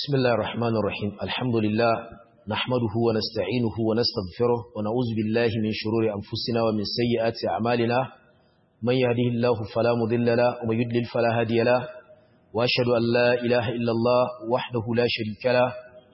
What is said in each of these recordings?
بسم الله الرحمن الرحيم الحمد لله نحمده ونستعينه ونستغفره ونعوذ بالله من شرور أنفسنا ومن سيئات أعمالنا من يهده الله فلا مضل له ومن يضلل فلا هادي له وأشهد أن لا إله إلا الله وحده لا شريك له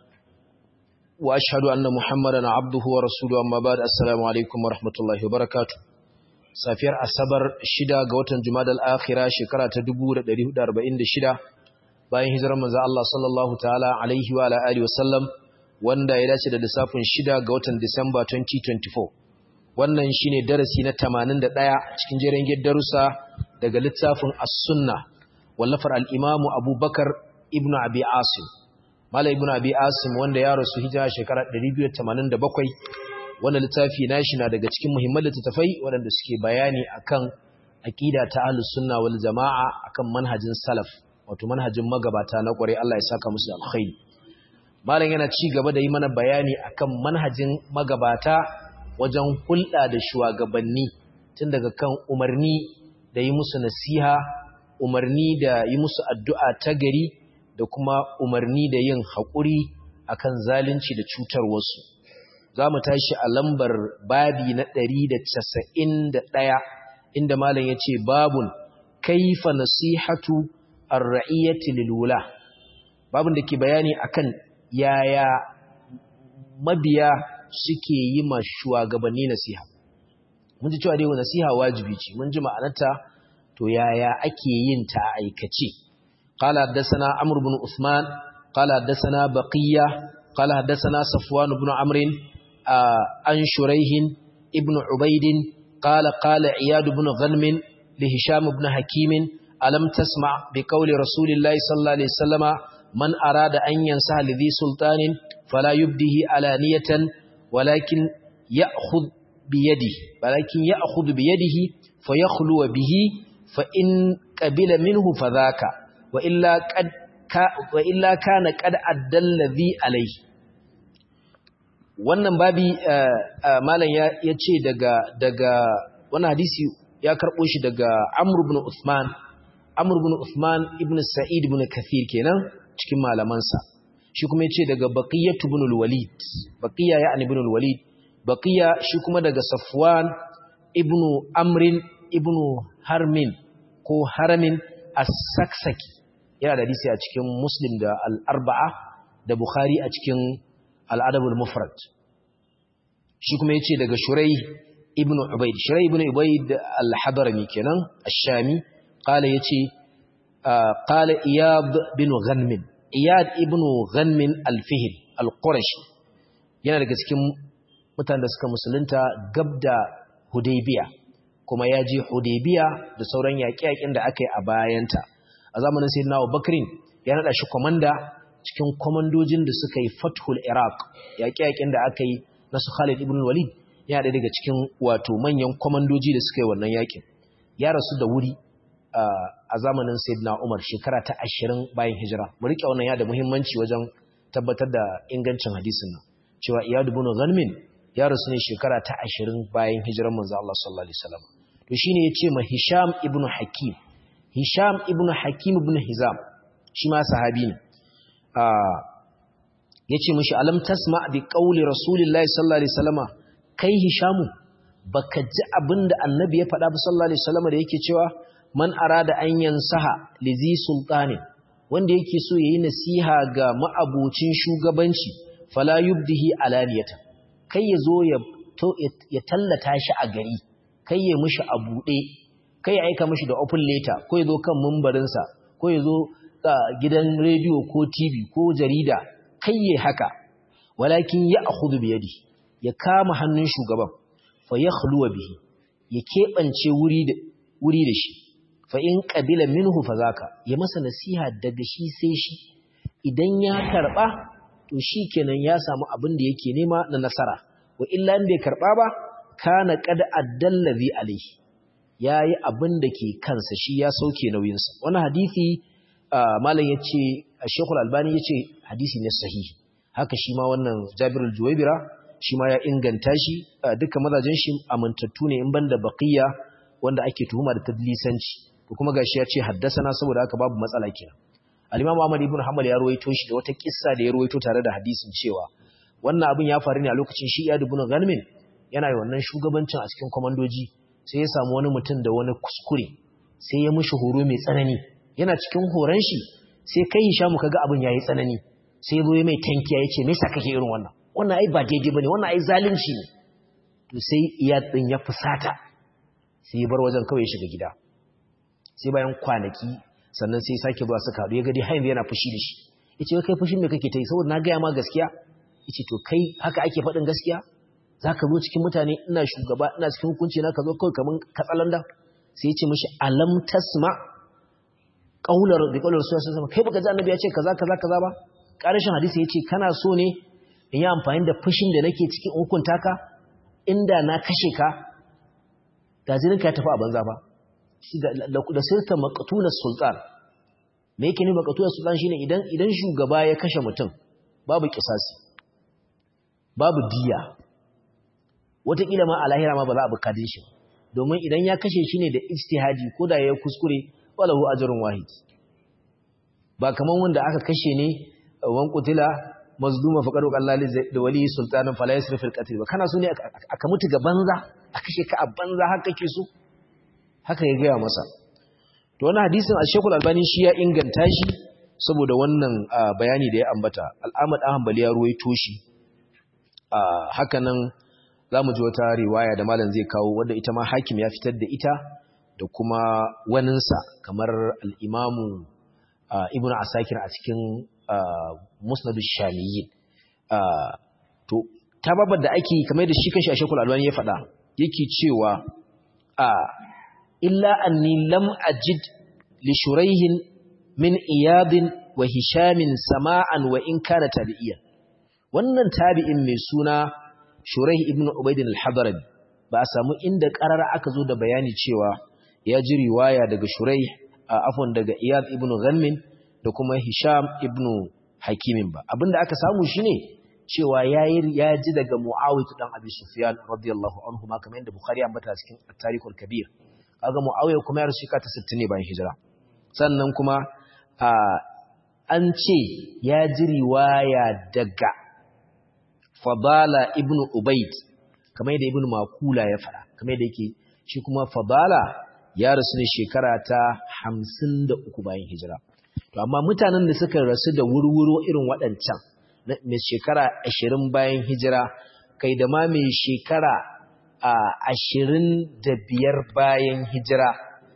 وأشهد أن محمدا عبده ورسوله أما بعد السلام عليكم ورحمة الله وبركاته safiyar asabar shida ga watan jumadal akhira shekara ta 1446 bayan hijirar manzo Allah sallallahu ta'ala alaihi wa alihi wasallam wanda ya dace da lissafin shida ga watan Disamba 2024 wannan shine darasi na 81 cikin jerin darussa daga littafin as-sunna wallafar al-imamu Abubakar ibn Abi Asim Malam ibn Abi Asim wanda ya rasu hijira shekara 287 wannan littafi nashi na daga cikin muhimman littattafai waɗanda suke bayani akan aqida ta ahlus sunna wal jamaa akan manhajin salaf wato manhajin magabata na kware Allah ya saka musu alkhairi malam yana ci gaba da yi mana bayani akan manhajin magabata wajen hulɗa da shugabanni tun daga kan umarni da yi musu nasiha umarni da yi musu addu'a ta gari da kuma umarni da yin haƙuri akan zalunci da cutar wasu za mu tashi a lambar babi na ɗari da casa'in da ɗaya inda malam ya ce babun kaifa nasihatu ar-ra'iyyati lilula babun da ke bayani akan yaya mabiya suke yi ma shugabanni nasiha mun ji cewa dai nasiha wajibi ce mun ji ma'anarta to yaya ake yin ta a aikace qala haddathana amr ibn usman qala haddathana baqiya qala haddathana safwan ibn amrin عن شريح ابن عبيد قال قال عياد بن غنم لهشام بن حكيم ألم تسمع بقول رسول الله صلى الله عليه وسلم من أراد أن ينسى لذي سلطان فلا يبده علانية ولكن يأخذ بيده ولكن يأخذ بيده فيخلو به فإن قبل منه فذاك وإلا, قد وإلا كان قد أدى الذي عليه wannan babi malam ya ce daga daga wannan hadisi ya karɓo shi daga Amr ibn Uthman Amr ibn Uthman ibn Sa'id ibn Kathir kenan cikin malamansa shi kuma ya ce daga Baqiyah ibn al-Walid Baqiya ya ibn al-Walid Baqiya shi kuma daga Safwan ibn Amr ibn Harmin ko Haramin as-Saksaki yana da hadisi a cikin Muslim da al-Arba'a da Bukhari a cikin al'adabul mufrad shi kuma ya ce daga shurai ibn ubaid shurai ibn ubaid al-hadarami kenan ash-shami qala yace qala iyad bin ghanmin iyad ibn ghanmin al-fihl al-qurashi yana daga cikin mutanen da suka musulunta gabda hudaybiya kuma ya je hudaybiya da sauran yaƙe-yaƙen da aka yi a bayanta a zamanin sayyidina abubakrin ya nada shi komanda cikin komandojin da suka yi fathul iraq yaƙe-yaƙen da aka yi na su khalid ibn walid ya da daga cikin wato manyan komandoji da suka yi wannan yaƙin ya rasu da wuri a zamanin sayyidina umar shekara ta ashirin bayan hijira mu riƙe wannan ya da muhimmanci wajen tabbatar da ingancin hadisin nan cewa iyad ibn ghanmin ya rasu ne shekara ta ashirin bayan hijiran manzo Allah sallallahu alaihi wasallam to shine yace ma hisham ibn hakim hisham ibn hakim ibn hizam shi ma sahabi ne ya ce mashi alam tasma bi ƙauli rasulullahi sallallahu alaihi wasallama kai hishamu baka ji abinda annabi ya faɗa ba sallallahu alaihi wasallama da yake cewa man arada an yansaha lizi sultani wanda yake so yayi nasiha ga ma'abucin shugabanci fala yubdihi alaniyata kai ya zo ya ya tallata shi a gari kai ya mishi a buɗe kai ya aika mishi da open letter ko ya zo kan mumbarinsa ko ya zo gidan rediyo ko TV ko jarida kai ya haka walakin ya akhudhu bi yadi ya kama hannun shugaban fa yakhluwa bihi ya kebance wuri da wuri da shi fa in qabila minhu fa zaka ya masa nasiha daga shi sai shi idan ya karba to shikenan ya samu abin da yake nema na nasara wa illa in bai karba ba kana qad addallazi alaihi yayi abin da ke kansa shi ya sauke nauyinsa wannan hadisi malam ya ce shekul albani ya ce hadisi ne sahihi haka shi ma wannan jabirul juwaibira shi ma ya inganta shi duka mazajen shi amintattu ne in banda baqiya wanda ake tuhuma da tadlisanci ko kuma gashi ya ce haddasana saboda haka babu matsala kenan al-Imam Ahmad ibn Hanbal ya ruwaito shi da wata kissa da ya ruwaito tare da hadisin cewa wannan abin ya faru ne a lokacin shi Iyad ibn Ghanmin yana yi wannan shugabancin a cikin komandoji sai ya samu wani mutum da wani kuskure sai ya mishi horo mai tsanani yana cikin horon shi sai kai Hishamu kaga abin yayi tsanani sai ya zo mai tankiya yace me yasa kake irin wannan wannan ai ba daidai bane wannan ai zalunci ne to sai Iyad din ya fusata sai ya bar wajen kawai ya shiga gida sai bayan kwanaki sannan sai sake zuwa suka haɗu ya gadi hain yana fushi da shi yace kai fushin me kake ta yi saboda na gaya ma gaskiya yace to kai haka ake faɗin gaskiya zaka zo cikin mutane ina shugaba ina cikin hukunci na ka zo kawai kaman katsalanda sai yace mishi alam tasma qaular bi qaular rasul sallallahu kai baka ji annabi ya ce kaza kaza kaza ba karshen hadisi yace kana so ne in yi amfani da fushin da nake cikin hukunta ka inda na kashe ka da jininka ya tafi a banza ba da sirta maqtulas sultan me yake ne maqtulas sultan shine idan idan shugaba ya kashe mutum babu kisasi babu diya wataƙila ma a lahira ma ba za a bukadin shi domin idan ya kashe shi ne da ijtihadi ko da ya kuskure walahu ajrun wahid ba kaman wanda aka kashe ne wan qutila mazluma faqad qallali da wali sultanin fala yasrif al-qatl ba kana so ne aka mutu ga banza a kashe ka a banza har kake so haka ya gaya masa to wannan hadisin al-Sheikhul Albani shi ya inganta shi saboda wannan bayani da ya ambata al-Ahmad Hanbali ya ruwaito shi haka nan zamu ji wata riwaya da malam zai kawo wanda ita ma hakim ya fitar da ita da kuma waninsa kamar al-Imam Ibn Asakir a cikin Musnad ash-Shamiyyin to tababar da ake kamar da shi kanshi Sheikhul Albani ya faɗa yake cewa a illa anni lam ajid li shuraihin min iyadin wa hishamin sama'an wa in kana tabi'iyan wannan tabi'in mai suna shuraih ibn ubayd al-hadrami ba a samu inda qarara aka zo da bayani cewa ya ji riwaya daga shuraih afwan daga iyad ibn ghanmin da kuma hisham ibn hakimin ba abinda aka samu shine cewa yayi ya ji daga muawiyah dan abi sufyan radiyallahu anhu ma kamar yadda bukhari ambata cikin at-tarikhul kabir kaga Muawiya kuma ya rasu shekara ta 60 ne bayan hijira sannan kuma an ce ya ji riwaya daga Fadala ibn Ubayd kamar yadda ibn Makula ya fara kamar yadda yake shi kuma Fadala ya rasu ne shekara ta 53 bayan hijira to amma mutanen da suka rasu da wurwuro irin waɗancan mai shekara 20 bayan hijira kai da ma mai shekara a ashirin da biyar bayan hijira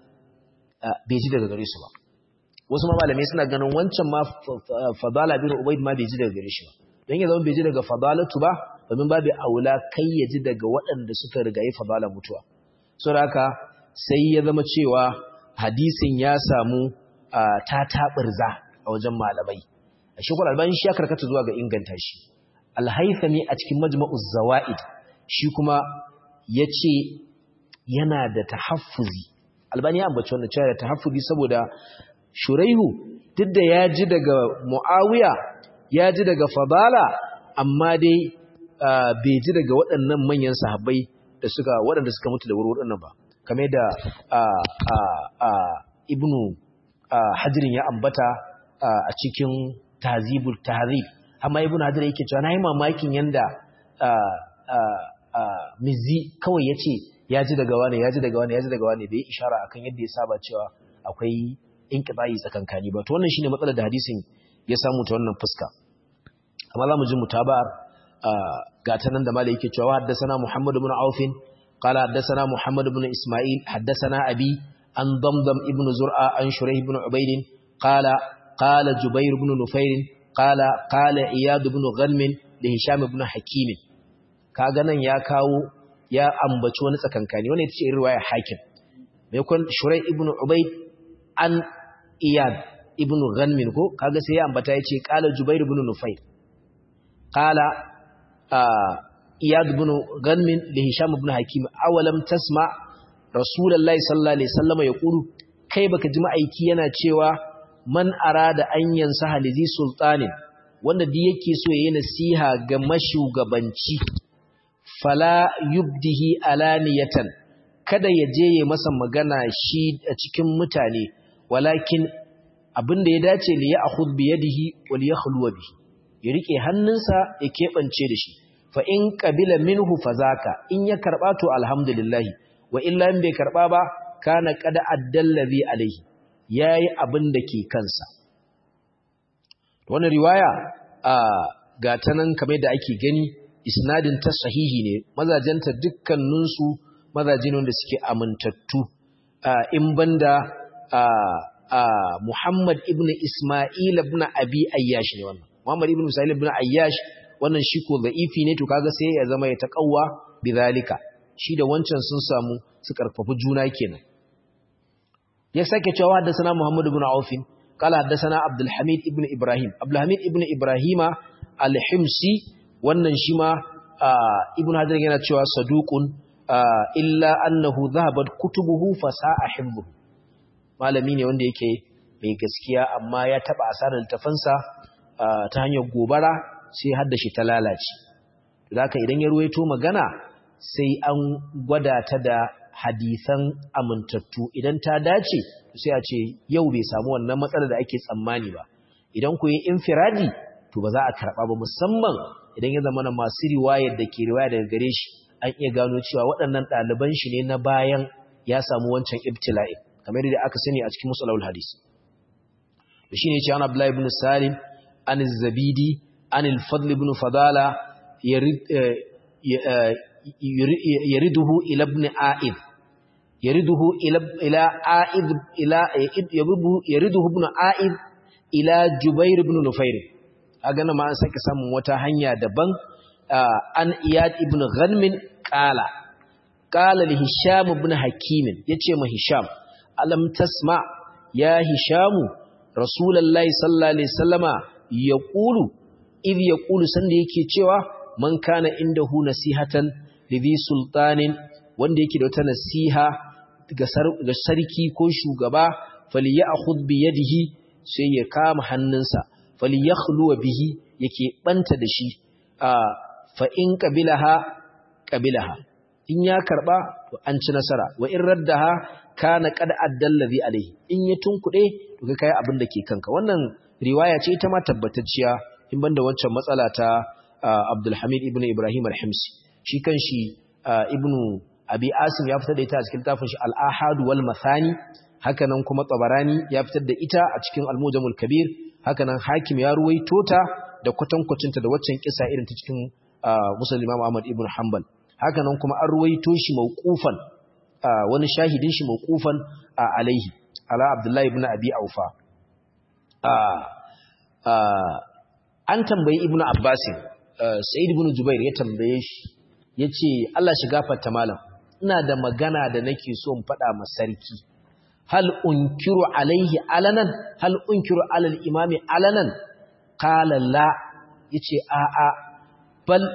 bai ji daga gare su ba wasu ma malamai suna ganin wancan ma fadala bin ubaid ma bai ji daga gare shi ba don ya zama bai ji daga fadalatu ba domin babu aula kai ya ji daga waɗanda suka rigayi fadala mutuwa saboda haka sai ya zama cewa hadisin ya samu ta taɓirza a wajen malamai a shekul albani shi ya karkata zuwa ga inganta shi alhaifami a cikin majma'uz zawa'id shi kuma ya ce yana da tahaffuzi albani ya ambaci wannan cewa da tahaffuzi saboda shuraihu duk da ya ji daga muawiya ya ji daga fadala amma dai bai ji daga waɗannan manyan sahabbai da suka waɗanda suka mutu da wurwurin nan ba kamar da ibnu hadirin ya ambata a cikin tahzibul tahzib amma ibnu hadir yake cewa nayi mamakin yanda mizi kawai ya ce ya ji daga wane ya ji daga wane ya ji daga wane bai ishara akan yadda ya saba cewa akwai inqita'i tsakankani ba to wannan shine matsalar da hadisin ya samu ta wannan fuska amma zamu ji mutabar ga ta nan da malai yake cewa haddathana Muhammad ibn Auf qala haddathana Muhammad ibn Isma'il haddathana abi an Damdam ibn Zur'a an Shurayh ibn Ubayd qala qala Jubair ibn Nufair qala qala Iyad ibn Ghanm da Hisham ibn Hakim kaga nan ya kawo ya ambaci wani tsakankani wannan ita ce riwaya hakim mai kun shurai ibnu ubayd an iyad ibnu ghanmin ko kaga sai ya ambata yace qala jubair ibn nufayr qala iyad ibn ghanmin li hisham ibn hakim awalam tasma rasulullahi sallallahu alaihi wasallam yaqulu kai baka ji ma'aiki yana cewa man arada an yansa halizi sultanin wanda duk yake so yayi nasiha ga mashugabanci fala yubdihi alaniyatan kada ya je ya masa magana shi a cikin mutane walakin abinda ya dace li ya'khudh bi yadihi wa li yakhluwa bihi ya rike hannunsa ya kebance da shi fa in qabila minhu fazaka in ya karba to alhamdulillah wa illa in bai karba ba kana qad addallazi alaihi yayi abin da ke kansa wannan riwaya a ga tanan kamar da ake gani isnadin ta sahihi ne mazajenta dukkanin su mazaje ne wanda suke amintattu in banda Muhammad ibn Isma'il ibn Abi Ayyash ne wannan Muhammad ibn Isma'il ibn Ayyash wannan shi ko za'ifi ne to kaga sai ya zama ya taqawwa bidhalika shi da wancan sun samu su karfafi juna kenan ya sake cewa haddathana Muhammad ibn Auf qala haddathana Abdul Hamid ibn Ibrahim Abdul Hamid ibn Ibrahima al-Himsi wannan shi ma ibn Hajar yana cewa saduqun illa annahu dhahabat kutubuhu fasa'a hifdhuhu malami ne wanda yake mai gaskiya amma ya taba asarar littafansa ta hanyar gobara sai haddashi ta lalace haka idan ya ruwaito magana sai an gwada ta da hadisan amintattu idan ta dace sai a ce yau bai samu wannan matsalar da ake tsammani ba idan ku yi infiradi to ba za a karɓa ba musamman idan ya zama masu riwayar da ke riwaya daga gare shi an iya gano cewa waɗannan ɗaliban shi ne na bayan ya samu wancan ibtila'in kamar da aka sani a cikin musalawul hadis da shi ne ce an abdullahi ibn salim an zabidi an al-fadl ibn fadala yariduhu ila ibn a'id yariduhu ila ila a'id ila yariduhu ibn a'id ila jubair ibn nufair kaga nan ma an sake samun wata hanya daban an iyad ibn ghanmin qala qala li hisham ibn hakim yace ma hisham alam tasma ya hishamu rasulullahi sallallahu alaihi wasallama yaqulu idh yaqulu sanda yake cewa man kana indahu nasihatan lidhi sultanin wanda yake da wata nasiha ga sarki ko shugaba falyakhudh bi yadihi sai ya kama hannunsa falyakhlu bihi yake banta da shi fa in qabilaha qabilaha in ya karba to an ci nasara wa in raddaha kana qad addallazi alaihi in ya tunkude to kai kai abin da ke kanka wannan riwaya ce ita ma tabbatacciya in banda wancan matsala ta Abdul Hamid ibn Ibrahim al-Himsi shi kanshi ibnu Abi Asim ya fitar da ita a cikin tafin shi Al-Ahad wal Mathani haka nan kuma Tabarani ya fitar da ita a cikin Al-Mujamul Kabir haka nan Hakim ya ruwaito ta da kwatankwacinta da waccan kisa irin ta cikin Muslim Imam Ahmad ibn Hanbal haka nan kuma an ruwaito shi mauqufan wani shahidin shi mauqufan alaihi ala Abdullahi ibn Abi Aufa an tambayi Ibn Abbas Sa'id ibn Jubair ya tambaye shi yace Allah shi gafarta malam ina da magana da nake so in faɗa ma sarki hal unkiru alaihi alanan hal unkiru alal imami alanan qala la yace a a bal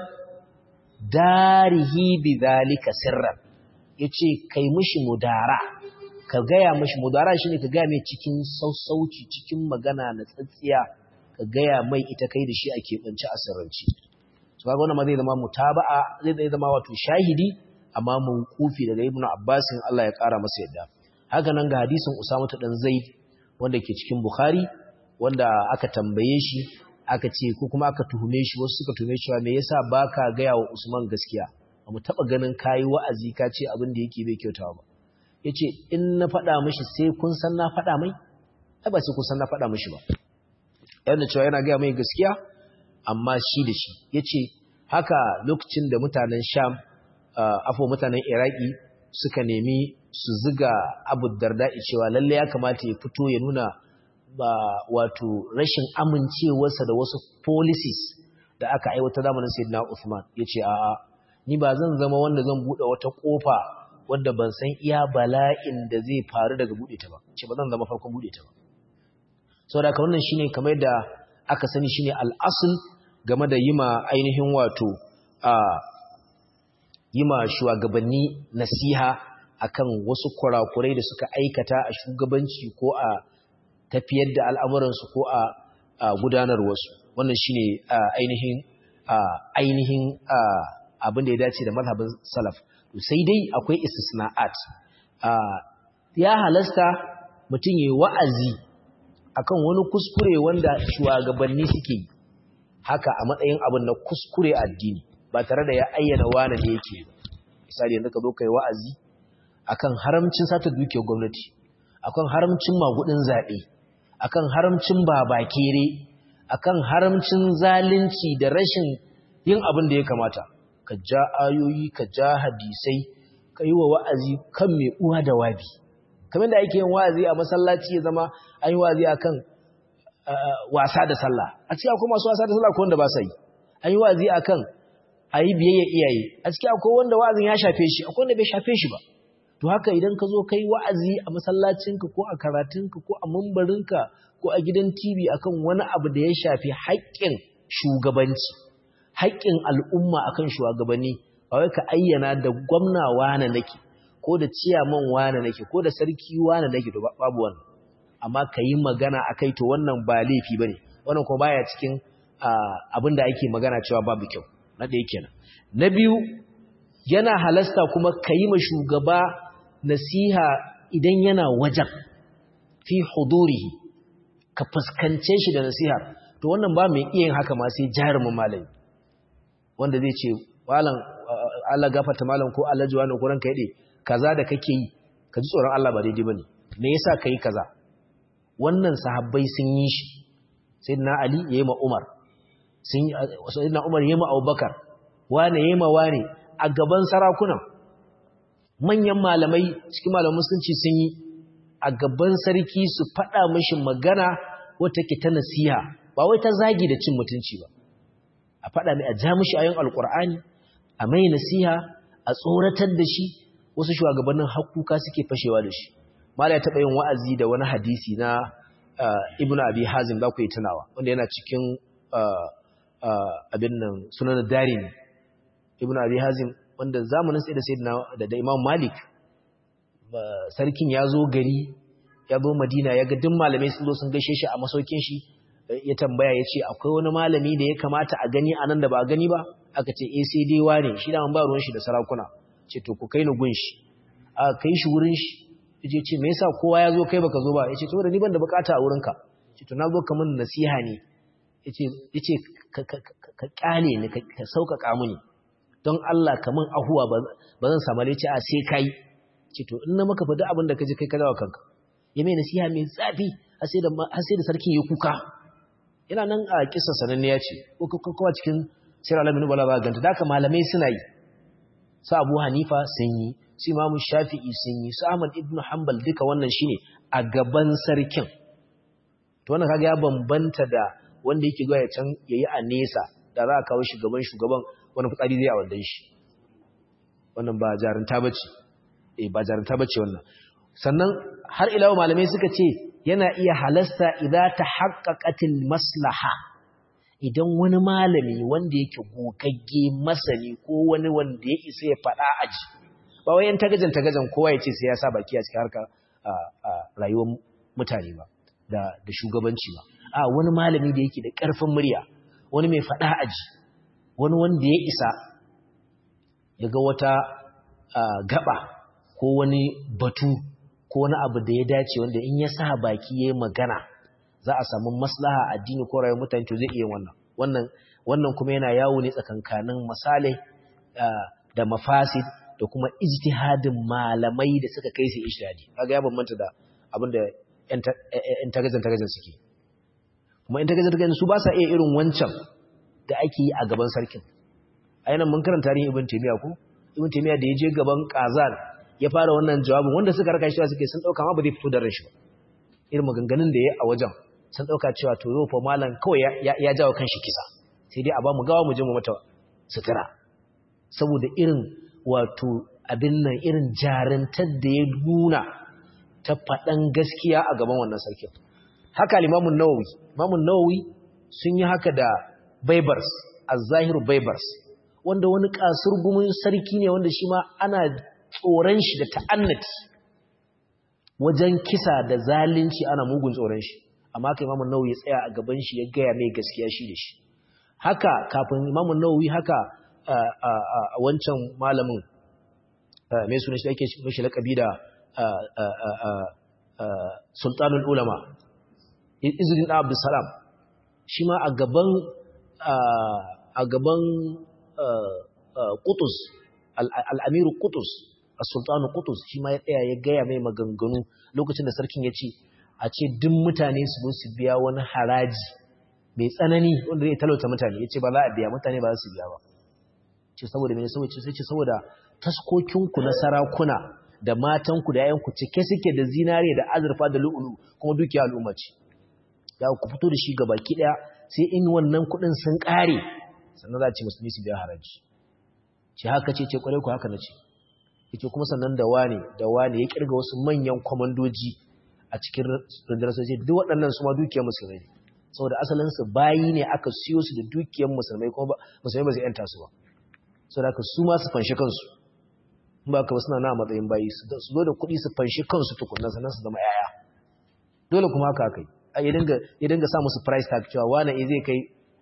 darihi bidhalika sirran yace kai mishi mudara ka gaya mishi mudara shine ka gaya mai cikin sausauci cikin magana na tsatsiya ka gaya mai ita kai da shi a keɓance a sirrance to kaga wannan ma zai zama mutaba'a zai zama wato shahidi amma mun kufi daga ibnu abbasin Allah ya kara masa yadda haka nan ga hadisin usama ta dan zaid wanda ke cikin bukhari wanda aka tambaye shi aka ce ko kuma aka tuhume shi wasu suka tuhume shi me yasa baka gaya wa usman gaskiya ba mu taba ganin kai wa'azi ka ce abin da yake bai kyautawa ba yace in na faɗa mishi sai kun san na faɗa mai ai ba sai kun san na faɗa mishi ba yana cewa yana gaya mai gaskiya amma shi da shi ya ce haka lokacin da mutanen sham afo mutanen iraki suka nemi su ziga abu darda'i cewa lalle ya kamata ya fito ya nuna ba wato rashin amincewarsa da wasu policies da aka aiwata zamanin sayyidina Uthman yace a'a ni ba zan zama wanda zan bude wata kofa wanda ban san iya bala'in da zai faru daga bude ta ba ce ba zan zama farkon bude ta ba saboda ka wannan shine kamar da aka sani shine al'asul game da yima ainihin wato a yima shugabanni nasiha akan wasu kurakurai da suka aikata a shugabanci ko a tafiyar da al'amuransu ko a gudanarwarsu wannan shine ainihin ainihin abin da ya dace da mazhabin salaf sai dai akwai istisna'at ya halasta mutum yayi wa'azi akan wani kuskure wanda shugabanni suke yi haka a matsayin abin na kuskure addini ba tare da ya ayyana wane da yake misali yanzu ka zo kai wa'azi akan haramcin sata dukiyar gwamnati akan haramcin magudin zaɓe akan haramcin babakere akan haramcin zalunci da rashin yin abin da ya kamata ka ja ayoyi ka ja hadisai ka yi wa wa'azi kan mai uwa da wabi kamar da ake yin wa'azi a masallaci ya zama an yi wa'azi akan wasa da sallah a cikin akwai masu wasa da sallah ko wanda ba sa yi an yi wa'azi akan a yi biyayya iyaye a cikin akwai wanda wa'azin ya shafe shi akwai wanda bai shafe shi ba to haka idan ka zo kai wa'azi a masallacinka ko a karatunka ko a mambarinka ko a gidan TV akan wani abu da ya shafi haƙƙin shugabanci haƙƙin al'umma akan shugabanni ba wai ka ayyana da gwamna wane nake ko da ciyaman wane nake ko da sarki wane nake to babu wannan amma ka yi magana akai to wannan ba laifi bane wannan kuma baya cikin abin da ake magana cewa babu kyau na ɗaya kenan na biyu yana halasta kuma ka yi ma shugaba nasiha idan yana wajen fi hudurihi ka fuskance shi da nasiha to wannan ba mai iya yin haka ma sai jarumin malami wanda zai ce malam Allah gafarta malam ko Allah jiwa ne ko ranka yade kaza da kake yi ka ji tsoron Allah ba daidai bane me yasa kai kaza wannan sahabbai sun yi shi sayyidina Ali yayi ma Umar sun sayyidina Umar yayi ma Abubakar wane yayi ma wane a gaban sarakunan manyan malamai cikin malaman musulunci sun yi a gaban sarki su faɗa mashi magana wata ke ta nasiha ba wai ta zagi da cin mutunci ba a faɗa mai a ja mashi ayon alƙur'ani a mai nasiha a tsoratar da shi wasu shugabannin hakuka suke fashewa da shi mala ya taɓa yin wa'azi da wani hadisi na ibnu abi hazim za ku yi tunawa wanda yana cikin abin nan sunan darin ibnu abi hazim wanda zamanin sai da sayyidina da da Imam Malik sarkin ya zo gari ya zo Madina ya ga duk malamai sun zo sun gaishe shi a masaukin shi ya tambaya ya ce akwai wani malami da ya kamata a gani a nan da ba a gani ba aka ce eh sai dai wane shi da ba ruwan shi da sarakuna ce to ku kai ni gun shi aka kai shi wurin shi yace ce me yasa kowa ya zo kai baka zo ba yace to da ni ban da bukata a wurinka ce to na zo ka min nasiha ne yace yace ka kyale ni ka sauƙaƙa mini don Allah kaman ahuwa ba zan samu laici a sai kai ce to in na maka faɗi abin da kaje kai ka dawo kanka ya mai nasiha mai zafi har sai da sarkin ya kuka yana nan a kissa sananniya ce ko kuma cikin sirar alamin bala ba ganta da malamai suna yi su abu hanifa sun yi su imamu shafi'i sun yi su ahmad ibn hanbal duka wannan shine a gaban sarkin to wannan kaga ya bambanta da wanda yake zuwa ya can yayi a nesa da za a kawo shi gaban shugaban wani fitsari zai a wandan shi wannan ba jarinta bace eh ba jarinta bace wannan sannan har ila malamai suka ce yana iya halasta idan ta haqqaqatil maslaha idan wani malami wanda yake gogagge masani ko wani wanda ya isa ya faɗa aji ba wai yan tagajan tagajan kowa ya ce sai ya sa baki a cikin harkar rayuwar mutane ba da da shugabanci ba a wani malami da yake da ƙarfin murya wani mai faɗa aji wani wanda ya isa daga wata gaba ko wani batu ko wani abu da ya dace wanda in ya sa baki ya yi magana za a samu maslaha addini ko rayuwar mutane to zai iya wannan wannan wannan kuma yana yawo ne tsakankanin misalai da mafasid da kuma ijtihadin malamai da suka kai su ijtihadi kaga ya bambanta da abin da ƴan tagazan tagazan suke kuma ƴan tagazan tagazan su ba sa iya irin wancan da ake yi a gaban sarkin a yanan mun karanta tarihin ibn taymiya ko ibn taymiya da ya je gaban qazan ya fara wannan jawabin wanda suka raka shi suke sun dauka ma ba zai fito da rashi ba irin maganganun da ya a wajen sun dauka cewa to yau fa malam kawai ya jawo kanshi kisa sai dai a ba mu gawa mu je mu mata sutura saboda irin wato abin nan irin jarantar da ya nuna ta faɗan gaskiya a gaban wannan sarkin haka limamun nawawi limamun nawawi sun yi haka da baibars az-zahiru baibars wanda wani kasur gumin sarki ne wanda shi ma ana tsoron shi da ta'annati wajen kisa da zalunci ana mugun tsoron shi amma haka imamun nawawi ya tsaya a gaban shi ya gaya mai gaskiya shi da shi haka kafin imamun nawawi haka a wancan malamin mai suna shi ake mashi laƙabi da sultanul ulama izudin ɗan abdulsalam shi ma a gaban a gaban kutus al'amiru kutus a sultanu kutus shi ma ya tsaya ya gaya mai maganganu lokacin da sarkin ya ce a ce duk mutane su zo su biya wani haraji mai tsanani wanda zai talauta mutane ya ce ba za a biya mutane ba za su biya ba ce saboda mai saboda sai ce saboda taskokinku na sarakuna da matanku da yayanku cike suke da zinare da azurfa da lu'ulu kuma dukiya al'umma ce ya ku fito da shi gaba ki daya sai in wannan kuɗin sun ƙare sannan za a ce musulmi su biya haraji ce haka ce ce kwarai ku haka na ce yake kuma sannan da wane da wane ya kirga wasu manyan kwamandoji a cikin rundunar sojoji duk waɗannan su ma dukiyar musulmai saboda asalin su bayi ne aka siyo su da dukiyar musulmai kuma musulmai ba su yanta su ba saboda haka su ma su fanshi kansu in ba ka ba suna na matsayin bayi su zo da kuɗi su fanshi kansu tukunan sannan su zama yaya dole kuma haka aka yi ya dinga sa musu price tag cewa wane zai kai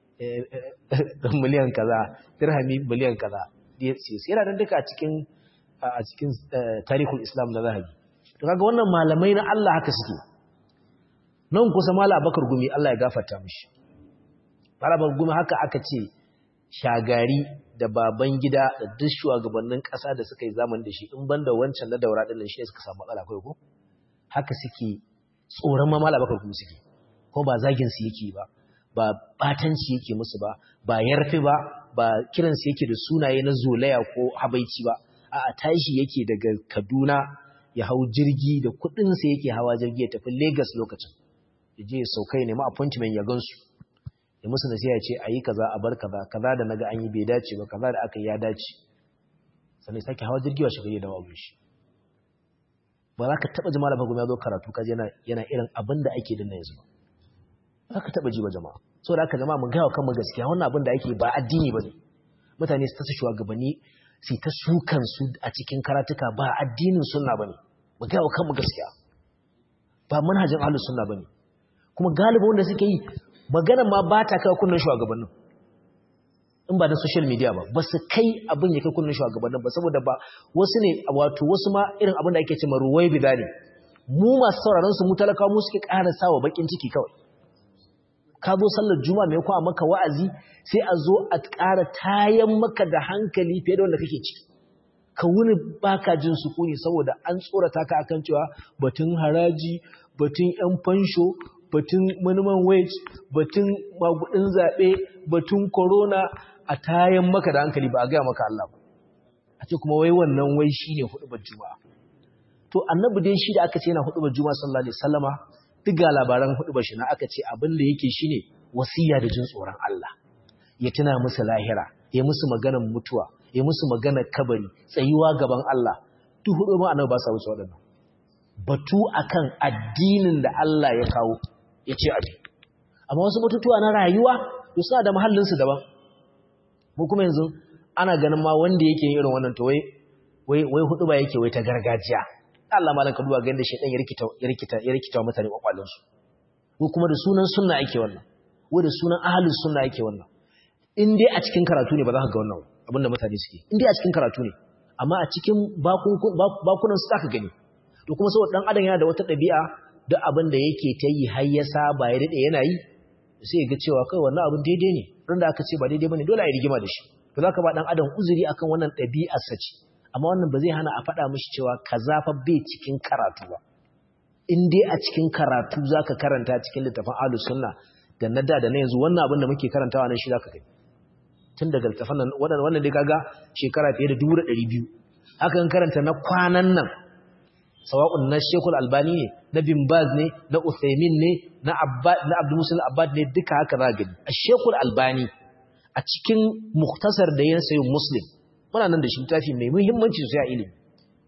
miliyan kaza dirhami miliyan kaza yana dan duka a cikin a cikin tarihul islam na zahabi to kaga wannan malamai na Allah haka suke nan kusa mala bakar gumi Allah ya gafarta mishi mala bakar gumi haka aka ce shagari da baban gida da duk shugabannin ƙasa da suka yi zaman da shi in banda wancan na daura din shi suka samu matsala kai ko haka suke tsoron ma mala bakar gumi suke ko ba zagin su yake ba ba batanci yake musu ba ba yarfi ba ba kiransu yake da sunaye na zolaya ko habaici ba a tashi yake daga Kaduna ya hau jirgi da kudinsa yake hawa jirgi ya tafi Lagos lokacin ya je ya saukai ne ma appointment ya gansu ya musu nasiha ya ce a yi kaza a bar kaza kaza da naga an yi bai dace ba kaza da aka yi ya dace sannan sake hawa jirgi wa shiga da wabu shi ba za ka taɓa jama'a da ya zo karatu kaji yana yana irin abin da ake dinna yanzu ba za ka taɓa ji ba jama'a saboda haka jama'a mun gaya wa kanmu gaskiya wannan abin da ake ba addini ba ne mutane su ta shugabanni su ta sukan su a cikin karatuka ba addinin sunna bane mu ga kanmu gaskiya ba manhajin ahlus sunna bane kuma galibi wanda suke yi magana ma ba ta kai kunnan shugabannin in ba da social media ba ba su kai abin ya kai kunnan shugabannin ba saboda ba wasu ne wato wasu ma irin abin da ake ce ma ruwai bidani mu masu sauraron su mu talakawa mu suke ƙara sawa bakin ciki kawai ka zo sallar juma'a mai kwa maka wa'azi sai a zo a ƙara tayan maka da hankali fiye da wanda kake ciki ka wuni baka jin sukuni saboda an tsorata ka akan cewa batun haraji batun yan fansho batun minimum wage batun magudin zaɓe batun corona a tayan maka da hankali ba a gaya maka Allah ba a ce kuma wai wannan wai shine hudubar juma'a to annabi dai shi da aka ce yana hudubar juma'a sallallahu alaihi wasallama duk ga labaran hudubar shi na aka ce abin da yake shine wasiya da jin tsoron Allah ya tuna musu lahira ya musu maganar mutuwa ya musu maganar kabari tsayuwa gaban Allah duk hudu ma annabi ba sa wuce waɗannan batu akan addinin da Allah ya kawo ya ce abi amma wasu batutuwa na rayuwa to suna da mahallin su daban mu kuma yanzu ana ganin ma wanda yake yin irin wannan to wai wai wai hudu ba yake wai ta gargajiya Allah malan ka duba ga yanda shedan ya rikita ya rikita ya rikita mutane kwakwalin su ko kuma da sunan sunna ake wannan ko da sunan ahlus sunna ake wannan in dai a cikin karatu ne ba za ka ga wannan abinda mutane suke in dai a cikin karatu ne amma a cikin bakunan su zaka gani to kuma saboda dan adam yana da wata ɗabi'a duk abin da yake ta yi har ya saba ya dade yana yi sai ya ga cewa kai wannan abin daidai ne ran da aka ce ba daidai bane dole a yi rigima da shi to zaka ba dan adam uzuri akan wannan ɗabi'ar sa ce amma wannan ba zai hana a faɗa mishi cewa kaza fa bai cikin karatu ba in dai a cikin karatu zaka karanta cikin littafin ahlus sunna da na da da na yanzu wannan abin da muke karantawa nan shi zaka kai tun daga littafin nan wannan wannan dai kaga shekara fiye da 200 haka kan karanta na kwanan nan sawa'un na Sheikhul Albani ne na Bin Baz ne na Uthaymeen ne na Abbad na Abdul Musul Abbad ne duka haka za gani Sheikhul Albani a cikin mukhtasar da yana sayin Muslim muna nan da shi tafi mai muhimmanci sosai a ilimi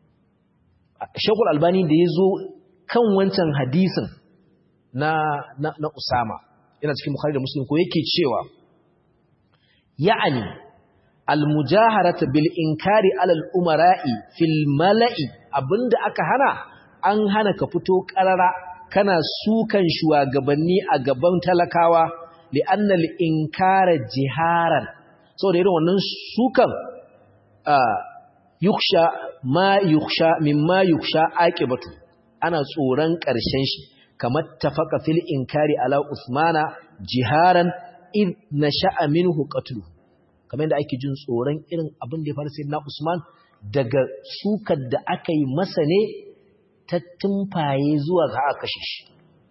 Sheikhul Albani da yazo kan wancan hadisin na na, na Usama yana cikin Bukhari da Muslim ko yake cewa ya'ani almujaharata bil inkari alal umara'i fil mala'i abinda aka hana an hana ka fito karara kana sukan shugabanni a gaban talakawa li anna al inkara jiharan saboda irin wannan sukan yuksha ma yuksha mimma yuksha aqibatu ana tsoron karshen shi kamar tafaka fil inkari ala usmana jiharan id nasha'a minhu qatlu kamar yadda ake jin tsoron irin abin da ya faru sayyidina usman daga sukar da aka yi masa ne ta tumfaye zuwa ga aka kashe shi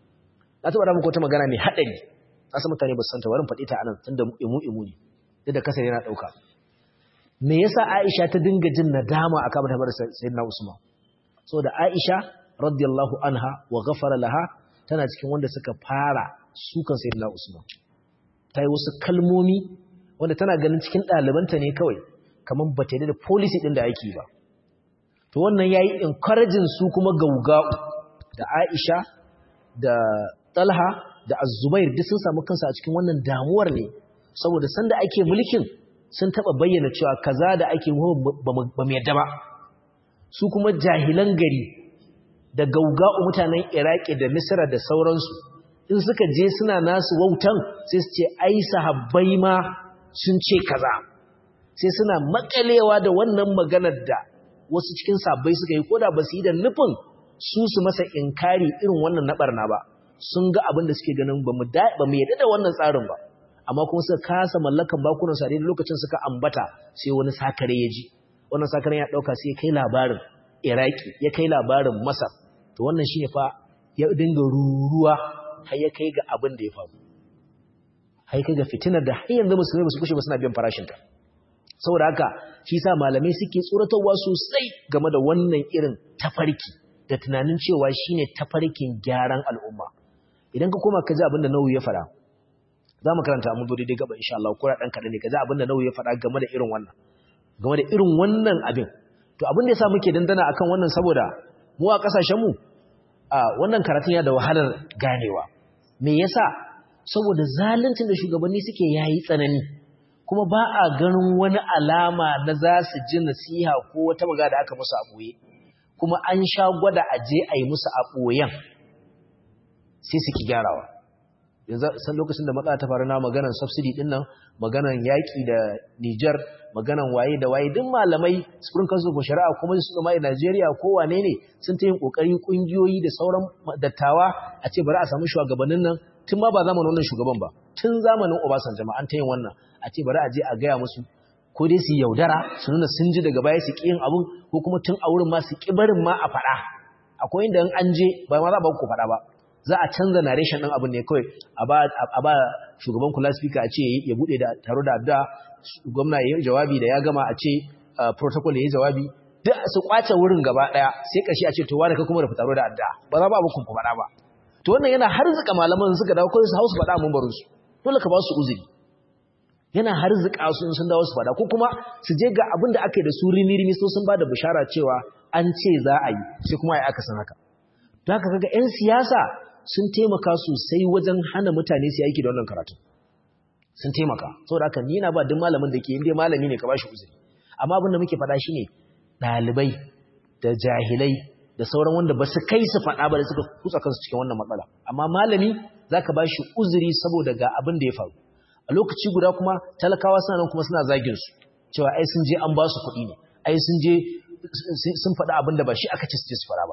na taɓa muku wata magana mai haɗari na san mutane ba su santa warin faɗi ta anan tunda imu imu ne duk da kasar yana ɗauka me yasa Aisha ta dinga jin nadama akan mata bar sayyidina Usman saboda Aisha radiyallahu anha wa ghafara laha tana cikin wanda suka fara sukan sayyidina Usman ta yi wasu kalmomi wanda tana ganin cikin ɗalibanta ne kawai kamar ba ta yi da policy ɗin da ake ba to wannan ya yi encouraging su kuma gaugau da Aisha da Talha da Azubair duk sun samu kansu a cikin wannan damuwar ne saboda sanda ake mulkin sun taba bayyana cewa kaza da ake ba mu yadda ba su kuma jahilan gari da gaugau mutanen Iraki da Misra da sauransu in suka je suna nasu wautan sai su ce ai sahabbai ma sun ce kaza sai suna makalewa da wannan maganar da wasu cikin sabbai suka yi koda ba su yi da nufin su su masa inkari irin wannan na barna ba sun ga abin da suke ganin ba mu yadda da wannan tsarin ba amma kuma suka kasa mallakan bakunan sa da lokacin suka ambata sai wani sakare ya ji wannan sakare ya dauka sai kai labarin iraki ya kai labarin masar to wannan shine fa ya dinga ruruwa har ya kai ga abin da ya faru har kai ga fitinar da har yanzu musulmai ba su kushe ba suna biyan farashinta saboda haka shi sa malamai suke tsoratarwa sosai game da wannan irin tafarki da tunanin cewa shine tafarkin gyaran al'umma idan ka koma ka ji abin da Nawawi ya fara za mu karanta mun dole dai gaba insha Allah ko dan kadan ne ka ji abin da Nawawi ya fara game da irin wannan game da irin wannan abin to abin da yasa muke dandana akan wannan saboda mu a kasashen mu a wannan karatun ya da wahalar ganewa me yasa saboda zaluncin da shugabanni suke yayi tsanani kuma ba a ganin wani alama na za su ji nasiha ko wata maga da aka musu a ɓoye kuma an sha gwada a je a yi musu a ɓoyen sai su ki gyarawa san lokacin da matsala ta faru na maganan subsidy din nan maganan yaƙi da Nijar maganan waye da waye duk malamai Supreme Council for Shari'a kuma su zama a Najeriya ko wane ne sun ta yin kokari kungiyoyi da sauran dattawa a ce bari a samu shugabannin nan tun ma ba zamanin wannan shugaban ba tun zamanin Obasanjo ma an ta yin wannan a ce bari a je a gaya musu ko dai su yaudara su nuna sun ji daga baya su ƙi yin abun ko kuma tun a wurin ma su ƙi barin ma a faɗa akwai inda in an je ba ma za ba ku faɗa ba za a canza narration ɗin abin ne kawai a ba shugaban kula speaker a ce ya buɗe da taro da adda gwamna ya yi jawabi da ya gama a ce protocol ya yi jawabi duk su kwace wurin gaba ɗaya sai ƙarshe a ce to wani ka kuma da taro da adda ba za ba abu kun faɗa ba to wannan yana harzuka malaman suka dawo kawai su hausu faɗa mun barin su dole ka ba su uzuri yana harzuka su in sun dawo su faɗa ko kuma su je ga abin da aka yi da su rimi-rimi so sun ba da bishara cewa an ce za a yi sai kuma ya aka san haka don haka kaga 'yan siyasa sun taimaka sosai wajen hana mutane su aiki da wannan karatu sun taimaka saboda haka ni na ba duk malamin da ke inda malami ne ka bashi uzuri amma abin da muke faɗa shine ɗalibai da jahilai da sauran wanda ba su kai su faɗa ba da suka kutsa kansu cikin wannan matsala amma malami zaka bashi uzuri saboda ga abin da ya faru a lokaci guda kuma talakawa suna nan kuma suna zagin su cewa ai sun je an ba su kuɗi ne ai sun je sun faɗa abin da ba shi aka ci su je su faɗa ba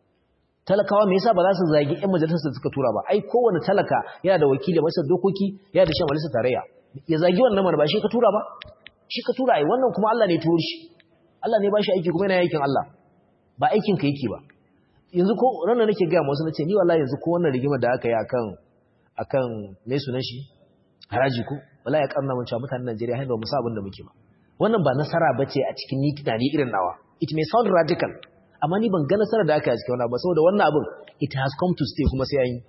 talakawa me yasa ba za su zagi ƴan majalisar da suka tura ba ai kowane talaka yana da wakili majalisar dokoki yana da shan majalisar tarayya ya zagi wannan mana ba shi ka tura ba shi ka tura ai wannan kuma Allah ne turo shi Allah ne ba shi aiki kuma yana aikin Allah ba aikin ka yake ba yanzu ko ranar nake ga wasu nace ni wallahi yanzu ko wannan rigimar da aka yi akan akan me sunan shi haraji ko wallahi ya karna mun cewa mutanen Najeriya har ba mu sa abin da muke ba wannan ba nasara bace a cikin ni tunani irin nawa it may sound radical amma ni ban ga nasarar da aka yi a cikin wannan ba saboda wannan abin it has come to stay kuma sai yayi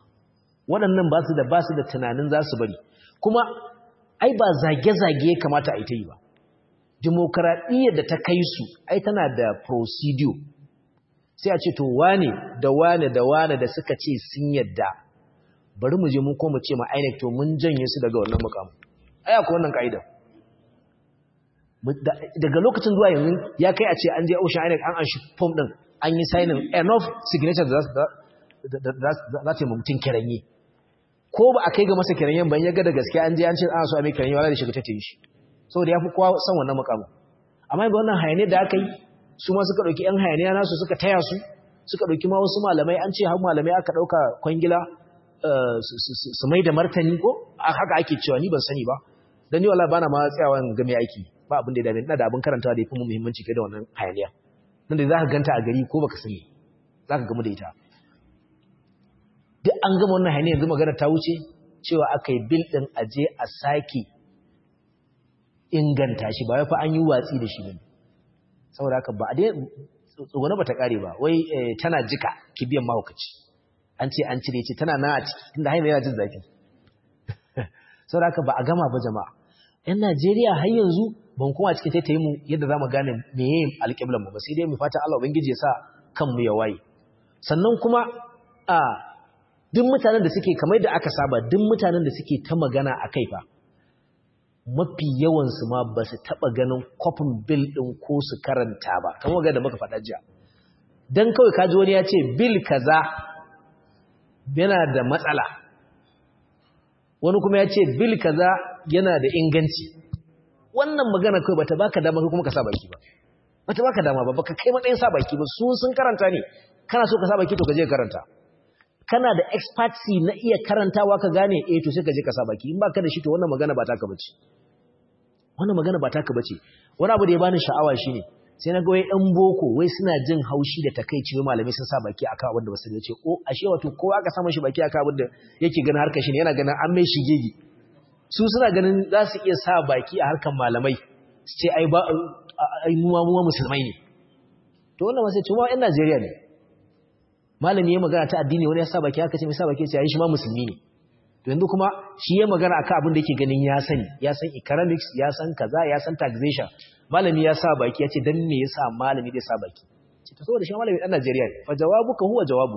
waɗannan ba su da ba su da tunanin za su bari kuma ai ba zage-zage ya kamata a yi ta yi ba dimokuraɗiyyar da ta kai su ai tana da procedure sai a ce to wane da wane da wane da suka ce sun yadda bari mu je mu ko mu ce ma INEC to mun janye su daga wannan mukamu ai akwai wannan ka'ida daga lokacin zuwa yanzu ya kai a ce an je ocean INEC an an shi form din an yi signing enough signature da za ta yi mutum kiranye ko ba a kai ga masa kiranyen ban ya ga da gaske an je an ce ana so a mai kiranye wala da shiga ta yi shi saboda ya fi kowa son wannan mukamu amma ga wannan hayaniyar da aka yi su ma suka ɗauki ‘yan hayaniya nasu suka taya su suka ɗauki ma wasu malamai an ce har malamai aka ɗauka kwangila su mai da martani ko haka ake cewa ni ban sani ba don ni wala bana ma tsayawa ga mai aiki ba abin da ya dame ina da abin karantawa da ya fi mu muhimmanci kai da wannan hayaniya nan da za ka ganta a gari ko baka sani za ka gamu da ita duk an gama wannan hayaniya yanzu magana ta wuce cewa aka yi bil ɗin aje a sake inganta shi ba fa an yi watsi da shi ne saboda haka ba a dai tsogone ba ta ƙare ba wai tana jika kibiyan mahaukaci an ce an cire ce tana na a ciki tunda haina yana jin zafi saboda haka ba a gama ba jama'a yan najeriya har yanzu ban kuma cikin taitayi mu yadda za mu gane meye alƙiblan mu ba sai dai mu fata allah ubangiji ya sa kanmu ya waye sannan kuma a duk mutanen da suke kamar da aka saba duk mutanen da suke ta magana a kai fa mafi yawansu ma ba su taɓa ganin kwafin bil ɗin ko su karanta ba kamar ga da muka faɗa jiya don kawai kaji wani ya ce bil kaza yana da matsala wani kuma ya ce bil kaza yana da inganci wannan magana kawai bata baka dama kai kuma ka sa baki ba bata baka dama ba baka kai matsayin sa baki ba su sun karanta ne kana so ka sa baki to ka je karanta kana da expertise na iya karantawa ka gane eh to sai ka je ka sa baki in baka da shi to wannan magana ba taka bace wannan magana ba taka bace wani abu da ya bani sha'awa shine sai na ga wai ɗan boko wai suna jin haushi da takeici wai malamai sun sa baki akan abin da ba su da ce o ashe wato kowa aka sa mashi baki akan abin da yake ganin harkar shi ne yana ganin an mai shigegi su suna ganin za su iya sa baki a harkar malamai su ce ai ba ai mu mu musulmai ne to wannan ma sai cewa ƴan Najeriya ne malami ya magana ta addini wani ya sa baki aka ce mai sa baki ce yayi shi ma musulmi ne to yanzu kuma shi ya magana akan abin da yake ganin ya sani ya san economics ya san kaza ya san taxation malami ya sa baki ya ce dan me yasa malami zai sa baki ce to saboda shi malami dan Najeriya ne fa jawabuka huwa jawabu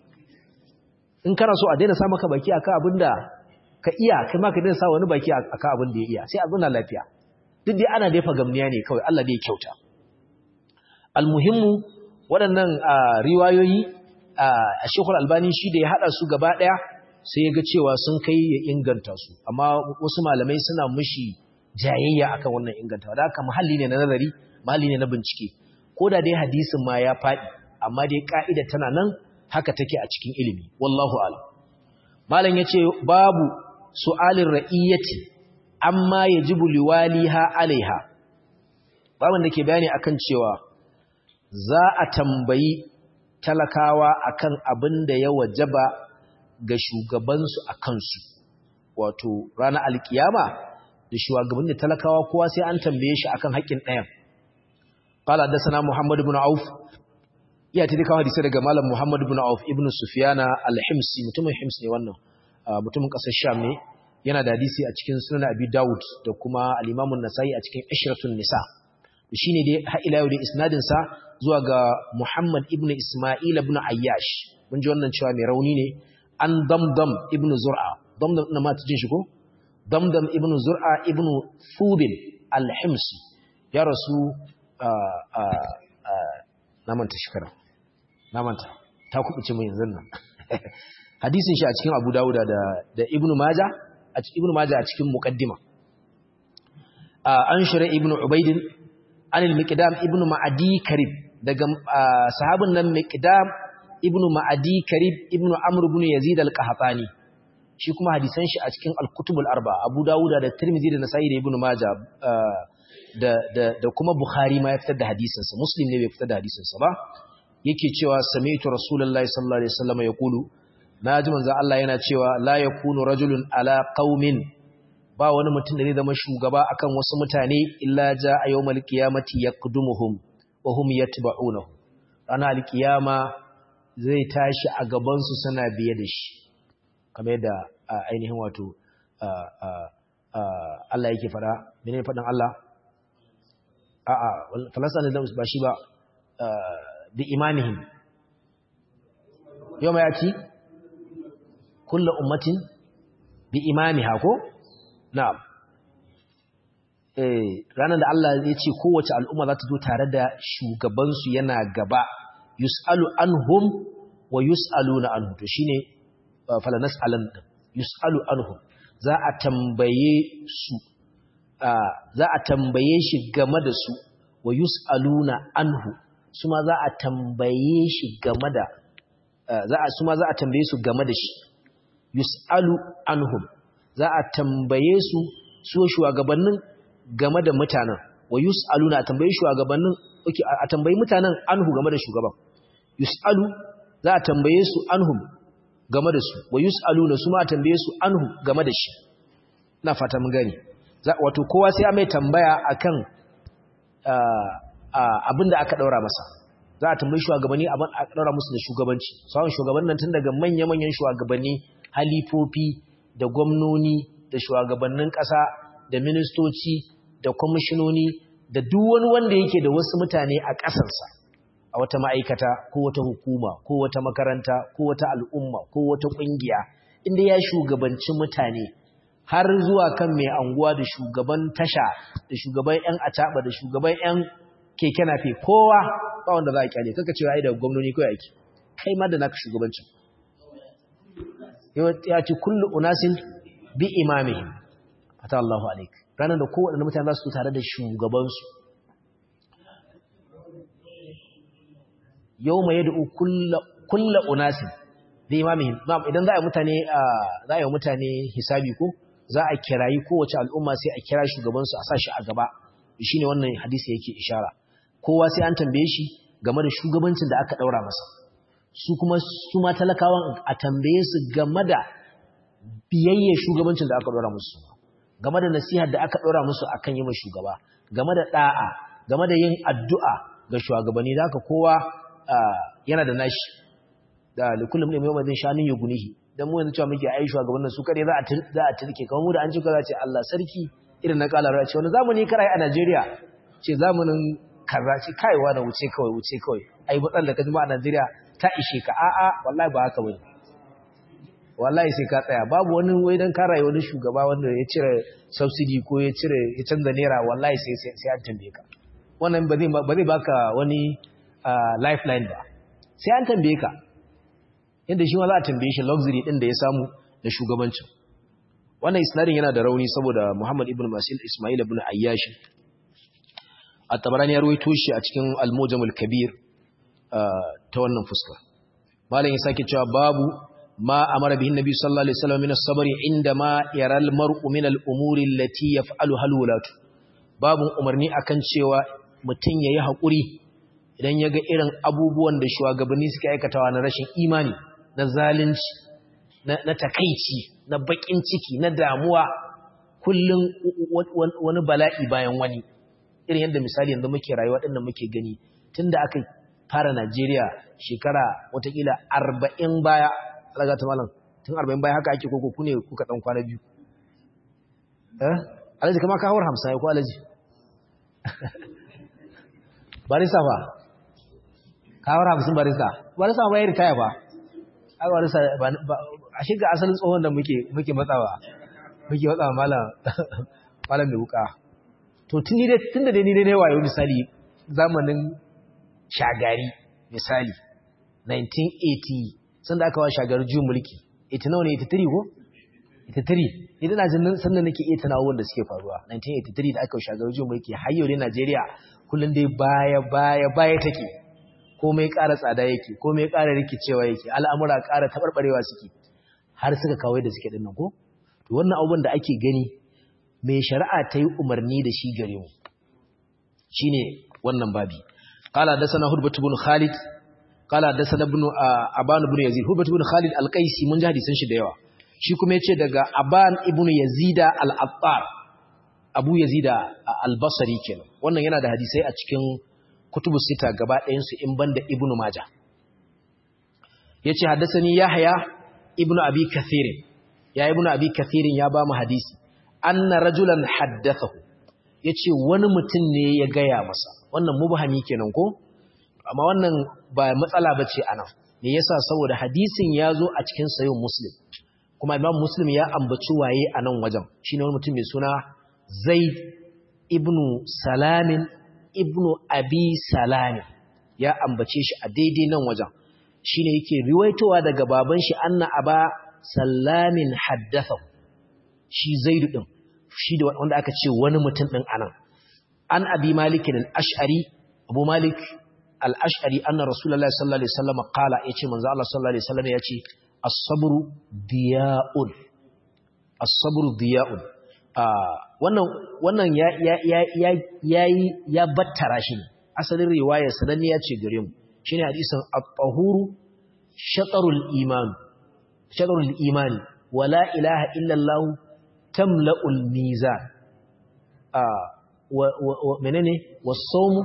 in kana so a daina sa maka baki akan abin da ka iya kai ma ka daina sa wani baki akan abin da ya iya sai a zauna lafiya duk dai ana daifa gamniya ne kawai Allah dai ya kyauta almuhimmu waɗannan riwayoyi a shekul albani shi da ya haɗa su gaba ɗaya sai ya ga cewa sun kai ya inganta su amma wasu malamai suna mushi jayayya akan wannan inganta da haka mahalli ne na nazari mahalli ne na bincike ko da dai hadisin ma ya faɗi amma dai ka'ida tana nan haka take a cikin ilimi wallahu a'lam malam yace babu su'alin ra'iyyati amma yajibu liwaliha alaiha babun da ke bayani akan cewa za a tambayi talakawa akan abin da ya wajaba ga shugabansu a kansu wato ranar alkiyama da shugaban da talakawa kowa sai an tambaye shi akan haƙƙin ɗayan qala hadathana muhammad ibn auf ya ta dika hadisi daga malam muhammad ibn auf ibn sufyana al-himsi mutumin hims ne wannan mutumin ƙasar sham ne yana da hadisi a cikin sunan abi daud da kuma al-imam an-nasai a cikin ishratun nisa shine dai har ila yau da isnadin sa zuwa ga muhammad ibn isma'il ibn ayyash mun ji wannan cewa mai rauni ne an damdam ibn zur'a damdam ina ma jin shi ko damdam ibn zur'a ibn thubin al-himsi ya rasu na manta shekara na manta ta kubuce mu yanzu nan hadisin shi a cikin abu dawuda da da ibn majah a cikin ibn majah a cikin muqaddima an shura ibn ubayd an al-miqdam ibn ma'adi karib daga sahabin nan miqdam ibn ma'adi karib ibn amr ibn yazid al-qahtani shi kuma hadisan shi a cikin al-kutub al-arba abu dawuda da tirmidhi da nasa'i da ibn majah da da da kuma bukhari ma ya fitar da hadisin sa muslim ne bai fitar da hadisin sa ba yake cewa sami'tu rasulullahi sallallahu alaihi wasallam yaqulu naji manzo Allah yana cewa la yakunu rajulun ala qaumin ba wani mutum da zai zama shugaba akan wasu mutane illa jaa yawmal qiyamati yaqdumuhum wa hum yatba'unahu ranar alkiyama zai tashi a gabansu suna biye da shi kamar yadda ainihin wato Allah yake fara mene faɗin Allah a'a falasa ne ba shi ba bi imamihim yau mai yaci kulla ummatin bi imamiha ko na'am ranar da Allah ya ce kowace al'umma za ta zo tare da shugabansu yana gaba yus'alu anhum wa yus'aluna anhu to shine fala nas'alan yus'alu anhum za a tambaye su za a tambaye shi game da su wa yus'aluna anhu su ma za a tambaye shi game da za a su ma za a tambaye su game da shi yus'alu anhum za a tambaye su su shugabannin game da mutanen wa yus'aluna a tambaye shugabannin okay a tambayi mutanen anhu game da shugaban yus'alu za a tambaye su anhum game da su wa yus'aluna su ma a tambaye su anhu game da shi ina fata mun gani wato kowa sai ya mai tambaya akan abinda aka daura masa za a tambayi shugabanni abin a daura musu da shugabanci sauran shugabannin tun daga manya-manyan shugabanni halifofi da gwamnoni da shugabannin ƙasa da ministoci da kwamishinoni da duk wani wanda yake da wasu mutane a ƙasarsa a wata ma'aikata ko wata hukuma ko wata makaranta ko wata al'umma ko wata ƙungiya inda ya shugabanci mutane har zuwa kan mai anguwa da shugaban tasha da shugaban 'yan ataba da shugaban 'yan keke nafe kowa ba wanda za a kyale kaka cewa ai da gwamnoni ko yake kai ma da naka shugabancin ya ce kullu unasin bi imamihim fata Allahu alaik ranar da kowaɗanda mutane za su tare da shugabansu yau mai yadda kulla unasin bi imamihim idan za a yi mutane za a yi mutane hisabi ko za a kirayi kowace al'umma sai a kira shugabansu a sa shi a gaba shi ne wannan hadisi yake ishara kowa sai an tambaye shi game da shugabancin da aka ɗaura masa su kuma su ma talakawan a tambaye su game da biyayya shugabancin da aka ɗora musu game da nasihar da aka ɗora musu akan yi mai shugaba game da ɗa'a game da yin addu'a ga shugabanni da aka kowa yana da nashi da likullum ne mai mazin shanin ya gunihi don mu yanzu cewa muke ai shugabannin su kare za a turke kamar mu da an cika za ce Allah sarki irin na kala ce wani zamani karai a Najeriya ce zamanin kaza ce kaiwa da wuce kawai wuce kawai ai matsalar da ka jima a Najeriya ta ishe ka a'a wallahi ba haka bane wallahi sai ka tsaya babu wani wai dan karaye wani shugaba wanda ya cire subsidy ko ya cire ya canza naira wallahi sai sai an tambaye ka wannan ba zai ba zai baka wani lifeline ba sai an tambaye ka yadda shi ma za a tambaye shi luxury din da ya samu da shugabancin wannan isnadin yana da rauni saboda Muhammad ibn Masil Ismail ibn Ayyash at-Tabarani ya rawaito shi a cikin Al-Mujam al-Kabir ta wannan fuska malam ya sake cewa babu ma amara bihin nabi sallallahu alaihi wasallam min as-sabri inda ma yara al-mar'u min al-umuri allati yaf'aluha al-wulatu babu umarni akan cewa mutun yayi hakuri idan yaga irin abubuwan da shugabanni suke aikatawa na rashin imani na zalunci na takaici na bakin ciki na damuwa kullun wani bala'i bayan wani irin yadda misali yanzu muke rayuwa dinnan muke gani tunda aka fara Najeriya shekara watakila arba'in baya alaga ta malam tun arba'in baya haka ake koko kune kuka ɗan kwana biyu eh alaji kama ka hawar hamsa ya ko alaji barista fa ka hawar hamsin barista barista ba ya ritaya fa aka barista a shiga asalin tsohon da muke muke matsawa muke matsawa malam malam mai wuka to tun da dai ni dai wayo misali zamanin shagari misali 1980 sanda aka wa shagari juyin mulki 89 ne 83 ko 83 idan na jin sannan nake iya tunawo wanda suke faruwa 1983 da aka wa shagari juyin mulki har yau ne Najeriya kullun dai baya baya baya take komai ƙara tsada yake komai ƙara rikicewa yake al'amura ƙara tabarbarewa suke har suka kawo da suke dinnan ko to wannan abubuwan da ake gani mai shari'a ta yi umarni da shi gare mu shine wannan babi قال حدثنا هربة بن خالد قال حدثنا ابن ابان بن يزيد هربة بن خالد القيسي mun ji hadisan shi da yawa shi kuma yace daga aban ibn yazid al-attar abu yazid al-basri kenan wannan yana da hadisai a cikin kutubu sita gaba ɗayan su in banda ibn majah yace haddathani yahya ibn abi kathir ya ibn abi kathir ya ba mu hadisi anna rajulan haddathahu yace wani mutum ne ya gaya masa wannan mubhami kenan ko amma wannan ba matsala bace anan me yasa saboda hadisin ya zo a cikin sayin muslim kuma imam muslim ya ambaci waye a nan wajen shine wani mutum mai suna zaid ibnu salamin ibnu abi salamin ya ambace shi a daidai nan wajen shine yake riwaitowa daga baban shi anna aba sallamin haddatha shi zaidu din shi da wanda aka ce wani mutum din anan an abi malik al-ash'ari abu malik al-ash'ari anna rasulullahi sallallahu alaihi wasallam qala yace manzo Allah sallallahu alaihi wasallam yace as-sabru diya'un as-sabru diya'un wannan wannan ya ya ya ya ya battara shi asalin riwaya sananniya ce gare mu shine hadisin at-tahuru shatarul iman shatarul imani wala ilaha illa allah tamla'ul mizan wa menene was-sawmu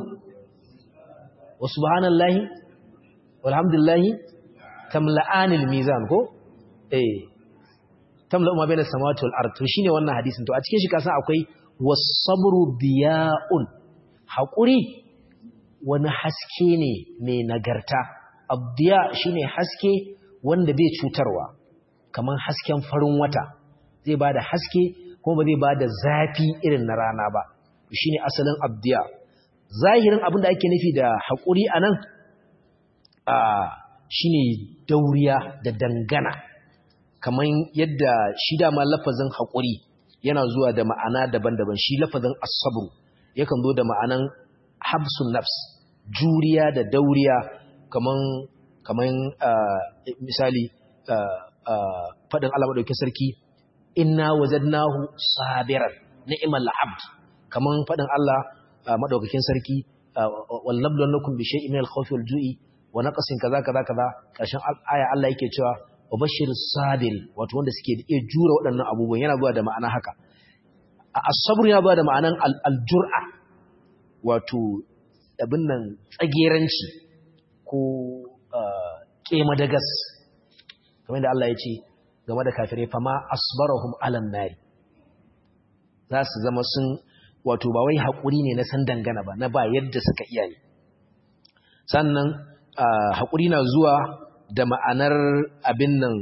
wa subhanallahi walhamdulillahi tamla'anil mizan ko eh tamla'u ma bayna samawati wal ard to shine wannan hadisin to a cikin shi kasan akwai was-sabru diya'un haƙuri wani haske ne mai nagarta abdiya shine haske wanda bai cutarwa kamar hasken farin wata zai bada haske kuma ba zai bada zafi irin na rana ba shine asalin abdiya zahirin abin da ake nufi da haƙuri anan a shine dauriya da dangana kamar yadda shi dama lafazin haƙuri yana zuwa da ma'ana daban-daban shi lafazin asabru yakan zo da ma'anan habsun nafs juriya da dauriya kaman kaman misali faɗin Allah madaukakin sarki inna wajadnahu sabiran ni'mal abd kaman faɗin Allah madaukakin sarki wallabluwannakum bi shay'in min al-khawfi wal-ju'i wa naqsin kaza kaza kaza kashin aya Allah yake cewa wa bashir sabir wato wanda suke da iya jura waɗannan abubuwan yana zuwa da ma'ana haka as-sabr yana zuwa da ma'anan al-jur'a wato abin nan tsageranci ko kema da gas kamar da Allah ya ce game da kafirai fama asbarahum alan nari za su zama sun wato ba wai haƙuri ne na san dangana ba na ba yadda suka iya ne sannan haƙuri na zuwa da ma'anar abin nan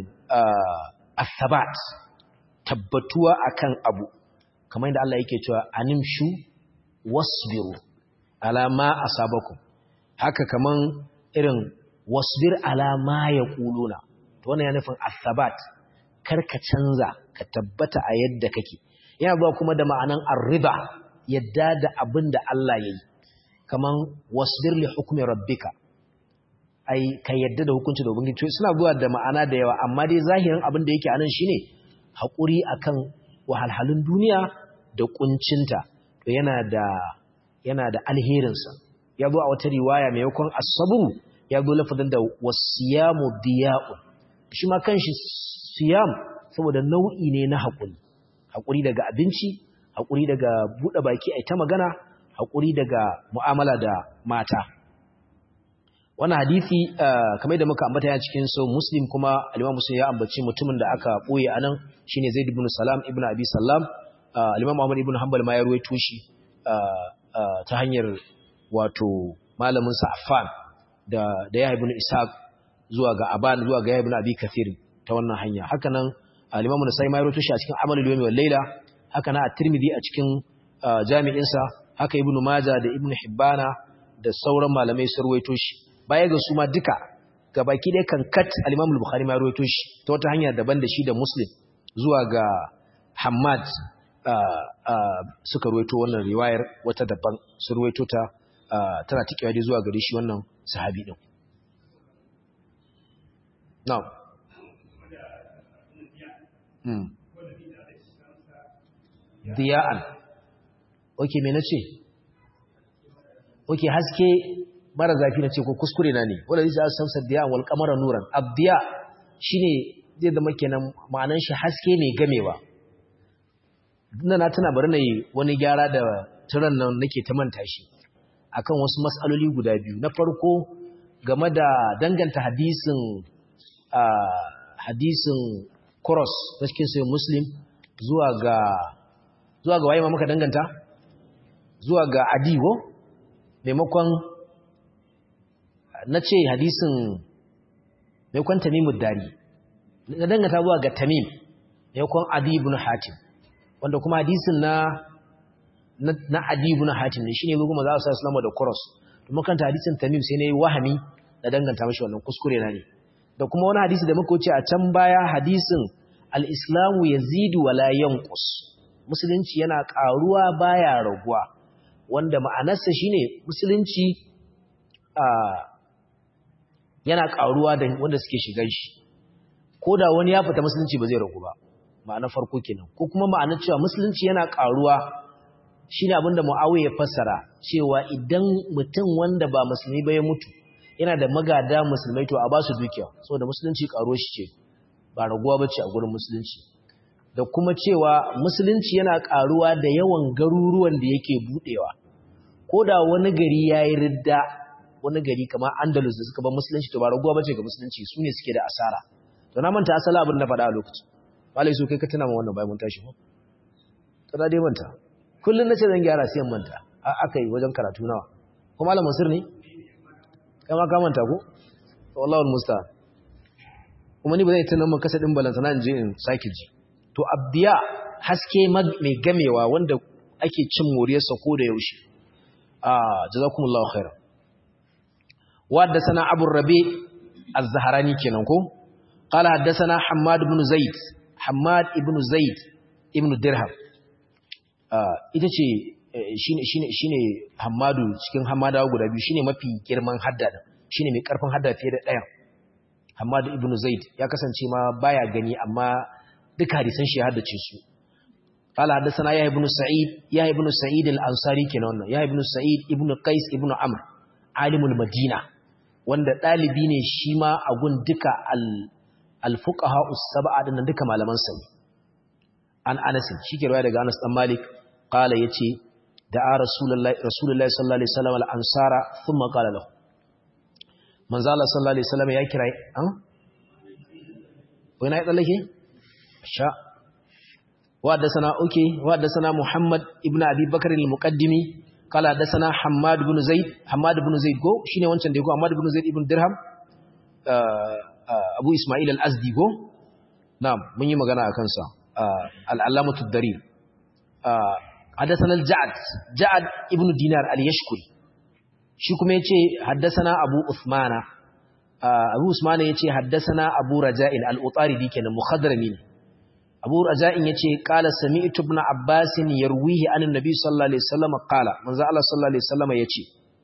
asabat tabbatuwa akan abu kamar da Allah yake cewa animshu wasbiru ala ma asabakum haka kaman irin wasbir ala ma yaquluna to wannan ya nufin asabat kar ka canza ka tabbata a yadda kake yana zuwa kuma da ma'anan arriba yadda da abin da Allah yayi kaman wasbir li hukmi rabbika ai ka yadda da hukunci da ubangiji suna zuwa da ma'ana da yawa amma dai zahirin abin da yake anan shine hakuri akan wahalhalun duniya da kuncinta to yana da yana da alherinsa ya zo a wata riwaya maimakon asabu ya zo lafazin da wasiyamu diya'un shi ma kanshi siyam saboda nau'i ne na haƙuri haƙuri daga abinci haƙuri daga buɗe baki ai ta magana haƙuri daga mu'amala da mata wannan hadisi kamar da muka ambata yana cikin so muslim kuma al-imam muslim ya ambaci mutumin da aka boye anan shine zaid ibn salam ibn abi sallam al-imam ahmad ibn hanbal ma ya ruwaito shi ta hanyar wato malamin sa affan da da ya ibn ishaq zuwa ga aban zuwa ga ya ibn abi kathir ta wannan hanya haka nan al-imam nasai ma ya ruwaito shi a cikin amalul yawmi wal layla haka nan at-tirmidhi a cikin jami'in sa haka ibn majah da ibn hibbana da sauran malamai sun ruwaito shi baya ga su ma duka gabaki dai kan kat al-Imam al-Bukhari ma ruwaito shi ta wata hanya daban da shi da Muslim zuwa ga Hammad suka ruwaito wannan riwayar wata daban su ruwaito ta tana tikewa dai zuwa gare shi wannan sahabi din na'am hmm diya'an okay me nace okay haske mara zafi na ce ko kuskure na ne wanda zai sa samsar diya wal kamara nuran abdiya shine zai zama kenan ma'anan shi haske mai gamewa ina na tana bari na yi wani gyara da turan nan nake ta manta shi akan wasu mas'aloli guda biyu na farko game da danganta hadisin hadisin cross na cikin sai muslim zuwa ga zuwa ga waye ma muka danganta zuwa ga adiwo maimakon na ce hadisin mai kwan tamimu dari na dangata zuwa ga tamim mai kwan adibun hatim wanda kuma hadisin na na adibun hatim ne shine kuma za su sa islamu da kuros to makanta hadisin tamim sai na yi wahami da danganta mashi wannan kuskure na ne da kuma wani hadisi da muka wuce a can baya hadisin al-islamu yazidu wala yanqus musulunci yana karuwa baya raguwa wanda ma'anarsa shine musulunci yana karuwa da wanda suke shigan shi ko da wani ya fita musulunci ba zai ragu ba ma'ana farko kenan ko kuma ma'ana cewa musulunci yana karuwa shine abinda Muawiya ya fassara cewa idan mutum wanda ba musulmi ba ya mutu yana da magada musulmai to a ba su dukiya saboda musulunci karo shi ce ba raguwa bace a gurin musulunci da kuma cewa musulunci yana karuwa da yawan garuruwan da yake budewa ko da wani gari yayi ridda wani gari kamar Andalus da suka ba musulunci to ba raguwa bace ga musulunci su ne suke da asara to na manta asala abin da faɗa a lokacin malai so kai ka tuna ma wannan bayan mun tashi ko to da dai manta kullun nace zan gyara sai manta aka yi wajen karatu nawa ko malam Mansur ne kama ka manta ko wallahi almusta'an kuma ni ba zai tunan mun kasa din balanta na je in sake ji to abdiya haske mai gamewa wanda ake cin moriyarsa ko da yaushe ah jazakumullahu khairan wa haddathana abu rabi az-zahrani kenan ko qala haddathana hammad ibn zaid hammad ibn zaid ibn dirham ah ita ce shine shine shine Hammadu cikin Hammadawa guda biyu shine mafi girman hadda din shine mai karfin hadda fiye da ɗayan Hammadu ibn Zaid ya kasance ma baya gani amma duka hadisan shi ya haddace su qala hadathana ya ibn Sa'id ya ibn Sa'id al-Ansari kenan wannan ya ibn Sa'id ibn Qais ibn Amr alimul Madina wanda dalibi ne shi ma a gun duka al-fuqaha us-sab'a dinnan duka malaman sa an Anas shi ke riwaya daga Anas dan Malik qala yace da'a rasulullahi rasulullahi sallallahu alaihi wasallam al-ansara thumma qala lahu manzo Allah sallallahu alaihi wasallam ya kira an wai na tsallake sha wa haddathana uki wa haddathana muhammad ibnu abi bakr al-muqaddimi qala haddathana hammad ibn zaid hammad ibn zaid go shine wancan da go hammad ibn zaid ibn dirham abu isma'il al-azdi go na'am mun yi magana akan sa al-allamatu ad-darir حدثنا الجعد جعد ابن دينار اليشكري shi kuma yace haddathana Abu Uthman Abu Usman yace haddathana Abu Raja'il al-Utaridi kenan mukhadrami ne Abu Raja'in yace qala sami'tu ibn Abbas yarwihi an annabi sallallahu alaihi wasallam qala manzo Allah sallallahu alaihi wasallam yace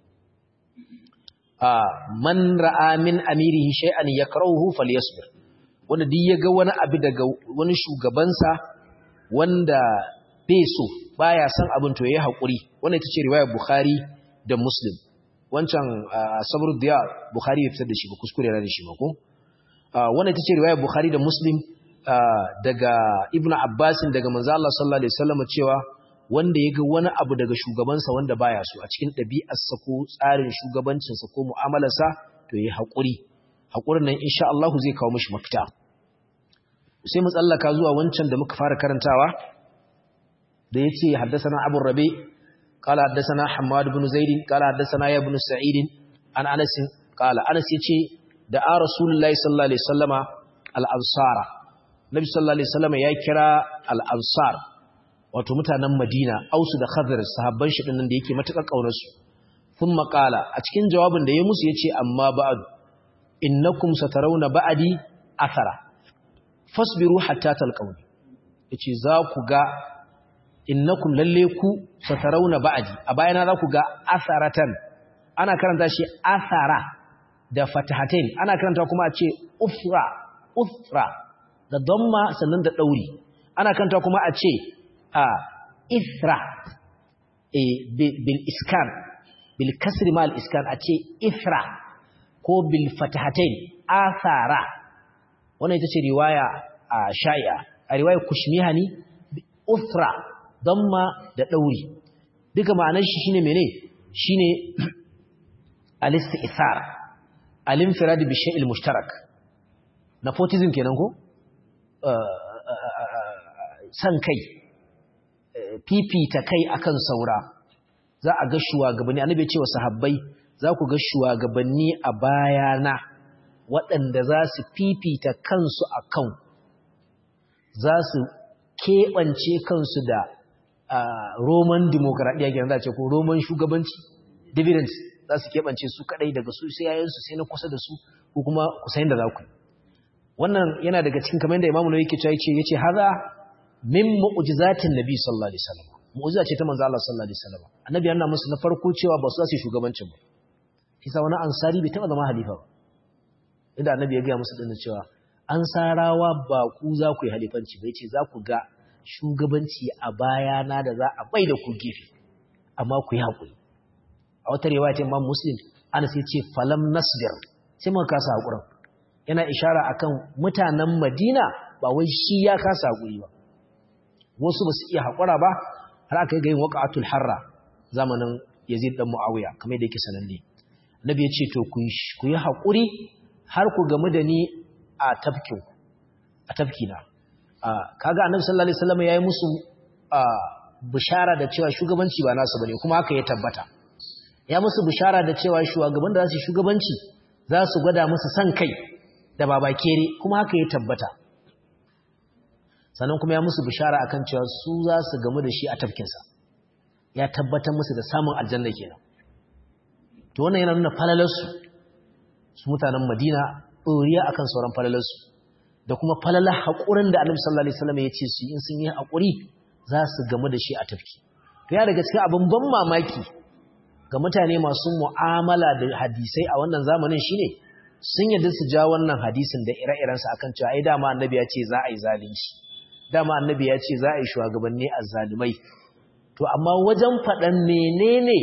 man ra'a min amirihi shay'an yakrahuhu falyasbir wanda duk yaga wani abu daga wani shugabansa wanda bai so baya san abin to yayi hakuri wannan ita ce riwayar Bukhari da Muslim wancan sabr diya Bukhari ya fitar da shi ba kuskure da shi ba ko wannan ita ce riwayar Bukhari da Muslim daga Ibn Abbas daga manzo Allah sallallahu alaihi wasallam cewa wanda yaga wani abu daga shugabansa wanda baya so a cikin ɗabi'arsa ko tsarin shugabancinsa ko mu'amalarsa to yayi hakuri hakurin nan insha Allah zai kawo mishi mafita sai mu tsallaka zuwa wancan da muka fara karantawa da ya ce haddasana abu rabe kala haddasana hamadu bin zaidin kala haddasana ya bin sa'idin an anasin kala anas ya ce da a rasulullahi sallallahu alaihi sallama al'ansara nabi sallallahu alaihi sallama ya kira al'ansar wato mutanen madina ausu da khazar sahabban shi ɗin da yake matuƙar ƙaunarsu sun maƙala a cikin jawabin da ya musu ya ce amma ba'adu innakum satarawna ba'adi athara fasbiru hatta talqawni yace za ku ga innakum lalle ku satarawna ba'di a bayana za ku ga asaratan ana karanta shi asara da fatahatain ana karanta kuma a ce ufra ufra da damma sannan da dauri ana karanta kuma a ce a ithra e bil iskan bil kasri mal iskan a ce ithra ko bil fatahatain asara wannan ita ce riwaya a shai'a a riwayar kushmihani ufra damma da ɗauri duka ma'anar shi shine mene shine al-isti'thar al-infirad bi shay'il mushtarak nepotism kenan ko san kai fifita kai akan saura za a ga shugabanni annabi ya ce wa sahabbai za ku ga shugabanni a bayana waɗanda za su fifita kansu a kan za su keɓance kansu da roman demokradiyya kenan za a ce ko roman shugabanci dividends za su keɓance su kaɗai daga su sai yayansu sai na kusa da su ko kuma kusayin da za ku wannan yana daga cikin kamar da imamu yake cewa yace yace haza min mu'jizatin nabi sallallahu alaihi wasallam mu'jiza ce ta manzo Allah sallallahu alaihi wasallam annabi yana musu na farko cewa ba su za su shugabancin ba kisa wani ansari bai taba zama halifa ba inda annabi ya gaya musu dinna cewa ansarawa ba ku za ku yi halifanci bai ce za ku ga shugabanci a bayana da za a bai da ku gefe amma ku yi haƙuri a wata riwaya ta Imam Muslim ana sai ce falam nasbir sai muka kasa haƙurin yana ishara akan mutanen Madina ba wai shi ya kasa haƙuri ba wasu ba su iya haƙura ba har aka yi ga yin waqatul harra zamanin Yazid dan Muawiya kamar da yake sananne Nabi ya ce to ku yi haƙuri har ku gamu da ni a tafkin a tafkina kaga Annabi sallallahu alaihi wasallam yayi musu bishara da cewa shugabanci ba nasu bane kuma haka ya tabbata ya musu bishara da cewa shugaban da za su shugabanci za su gwada musu san kai da babakere kuma haka ya tabbata sannan kuma ya musu bishara akan cewa su za su gamu da shi a tafkinsa ya tabbatar musu da samun aljanna kenan to wannan yana nuna falalarsu su mutanen madina ɗoriya akan sauran falalarsu da kuma falalar haƙurin da annabi sallallahu alaihi wasallam ya ce su in sun yi haƙuri za su gamu da shi a tafki to ya daga cikin abin ban mamaki ga mutane masu mu'amala da hadisai a wannan zamanin shine sun yadda su ja wannan hadisin da ire-irensa akan cewa ai dama annabi ya ce za a yi zalunci dama annabi ya ce za a yi shugabanni azzalumai to amma wajen faɗan menene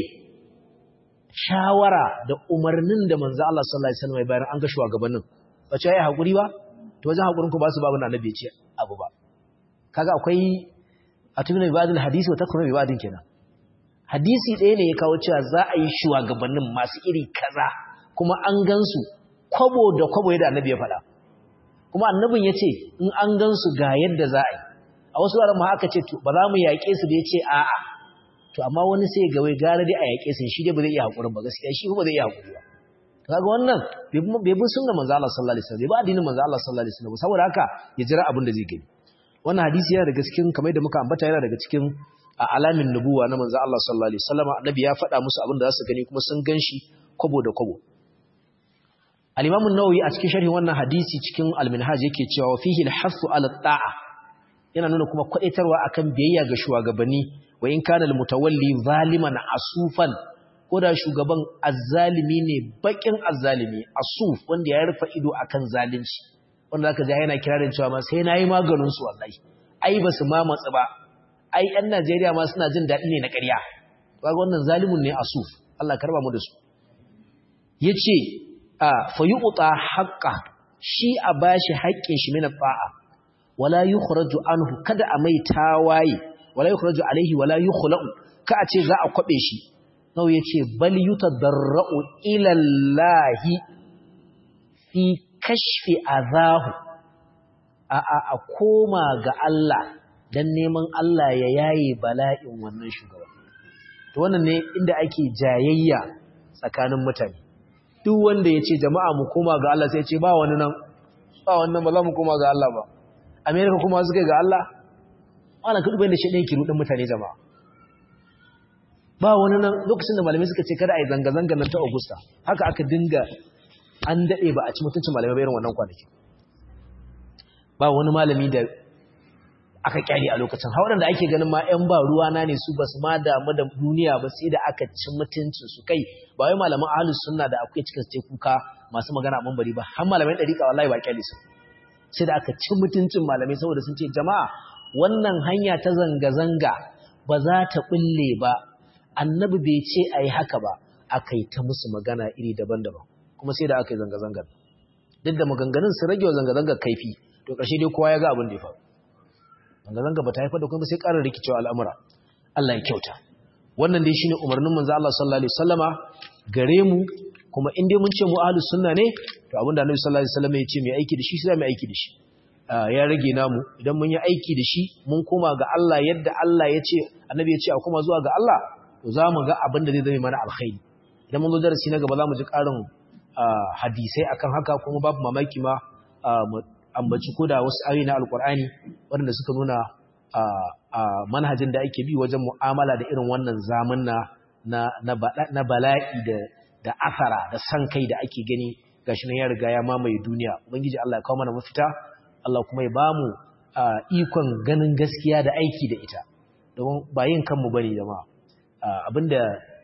shawara da umarnin da manzo Allah sallallahu alaihi wasallam ya bayar an ga shugabannin ba ce ai hakuri ba to wajen hakurin ku ba su babu annabi ya ce abu ba kaga akwai atuna ibadul hadisi wa takunu ibadin kenan hadisi ɗaya ne ya kawo cewa za a yi shugabannin masu iri kaza kuma an gansu kwabo da kwabo yadda annabi ya faɗa kuma annabin ya ce in an gansu ga yadda za a yi a wasu wuraren ma aka ce ba za mu yaƙe su da ya ce a'a to amma wani sai ga wai gara dai a yaƙe su shi dai ba zai iya haƙurin ba gaskiya shi ba zai iya haƙuri ba kaga wannan bai bi sunnar manzo Allah sallallahu alaihi wasallam bai bi addinin manzo Allah sallallahu alaihi wasallam saboda haka ya jira abin da zai gani wannan hadisi yana daga cikin kamar da muka ambata yana daga cikin alamin nubuwa na manzo Allah sallallahu alaihi wasallam annabi ya faɗa musu abin da za su gani kuma sun ganshi kwabo da kwabo al-imam an-nawawi a cikin sharhi wannan hadisi cikin al-minhaj yake cewa fihi al-hasu ala ta'a yana nuna kuma kwadaitarwa akan biyayya ga shugabanni wa in kana al-mutawalli zaliman asufan ko da shugaban azzalimi ne bakin azzalimi asuf wanda ya rufa ido akan zalunci wanda zaka ji yana kirarin cewa ma sai nayi maganin su wallahi ai basu ma matsi ba ai yan Najeriya ma suna jin dadi ne na ƙarya kaga wannan zalimun ne asuf Allah karba mu da su yace a fayu'ta haqqa shi a bashi haƙƙin shi min ta'a wala yukhraju anhu kada a mai tawaye wala yukhraju alaihi wala yukhla'u ka a ce za a kwabe shi nau yace bal yutadarra'u ila Allah fi kashfi azahu a a a koma ga Allah dan neman Allah ya yaye bala'in wannan shugaba to wannan ne inda ake jayayya tsakanin mutane duk wanda yace jama'a mu koma ga Allah sai ya ce ba wani nan ba wannan ba za mu koma ga Allah ba Amerika kuma suka ga Allah wala kudu bayan da shi ɗin kiru ɗin mutane jama'a ba wani nan lokacin da malamai suka ce kada a yi zanga-zanga nan ta Augusta haka aka dinga an daɗe ba a ci mutuncin malamai bayan wannan kwanaki ba wani malami da aka kyale a lokacin haɗin da ake ganin ma 'yan ba ruwa na ne su ba su ma damu da duniya ba sai da aka ci mutuncin su kai ba wai malaman ahlus sunna da akwai cikin ce kuka masu magana a mambari ba har malamai ɗariƙa wallahi ba kyale su sai da aka ci mutuncin malamai saboda sun ce jama'a wannan hanya ta zanga-zanga ba za ta ɓulle ba annabi bai ce a yi haka ba aka yi ta musu magana iri daban-daban kuma sai da aka yi zanga-zangar duk da maganganun su rage wa zanga-zangar kaifi to ƙarshe dai kowa ya ga abin da ya faru zanga-zanga ba ta haifar da kuma sai ƙarar rikicewa al'amura Allah ya kyauta wannan dai shine umarnin manzo Allah sallallahu alaihi wasallama gare mu kuma in dai mun ce mu ahlus sunna ne to abinda Annabi sallallahu alaihi wasallam ya ce mai aiki da shi sai mai aiki da shi ya rage namu idan mun yi aiki da shi mun koma ga Allah yadda Allah ya ce Annabi ya ce a koma zuwa ga Allah to za mu ga abin da zai zama mana alkhairi idan mun zo darasi na gaba za mu ji ƙarin hadisai akan haka kuma babu mamaki ma ambaci ko da wasu ayoyi na alkur'ani waɗanda suka nuna manhajin da ake bi wajen mu'amala da irin wannan zaman na bala'i da da asara da san kai da ake gani gashi nan ya riga ya mamaye duniya ubangiji Allah ya kawo mana mafita Allah kuma ya bamu ikon ganin gaskiya da aiki da ita domin ba yin kanmu bane jama'a abinda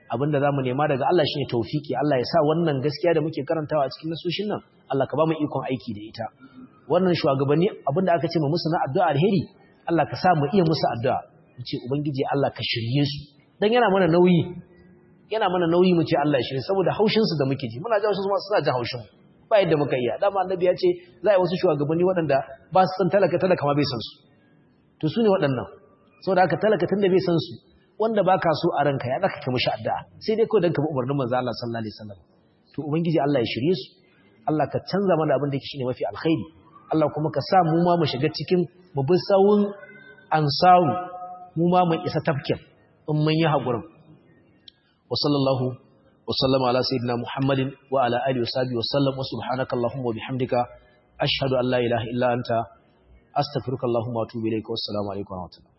abinda zamu nema daga Allah shine tawfiki Allah ya sa wannan gaskiya da muke karantawa a cikin nasoshin nan Allah ka ba mu ikon aiki da ita wannan shugabanni abinda aka ce mu musu na addu'a alheri Allah ka sa mu iya musu addu'a mu ce ubangiji Allah ka shirye su dan yana mana nauyi yana mana nauyi mu ce Allah ya shirye saboda haushin su da muke ji muna ji wasu ma suna jin haushin ba yadda muka iya dama annabi ya ce za a yi wasu shugabanni waɗanda ba su san talaka talaka ma bai san su to su ne waɗannan saboda haka talaka tunda bai san su wanda ba ka so a ranka ya zaka kai mishi addu'a sai dai kawai dan ka bi umarnin manzo Allah sallallahu alaihi wasallam to ubangiji Allah ya shirye su Allah ka canza mana abin da yake shine mafi alkhairi Allah kuma ka sa mu ma mu shiga cikin mu bi sawun ansaru mu ma mu isa tafkin in mun yi hakurin wa sallallahu wa sallama ala sayyidina muhammadin wa ala alihi wa sahbihi wa sallam wa subhanaka allahumma wa bihamdika ashhadu an la ilaha illa anta astaghfiruka allahumma wa atubu ilayka wassalamu alaikum wa rahmatullahi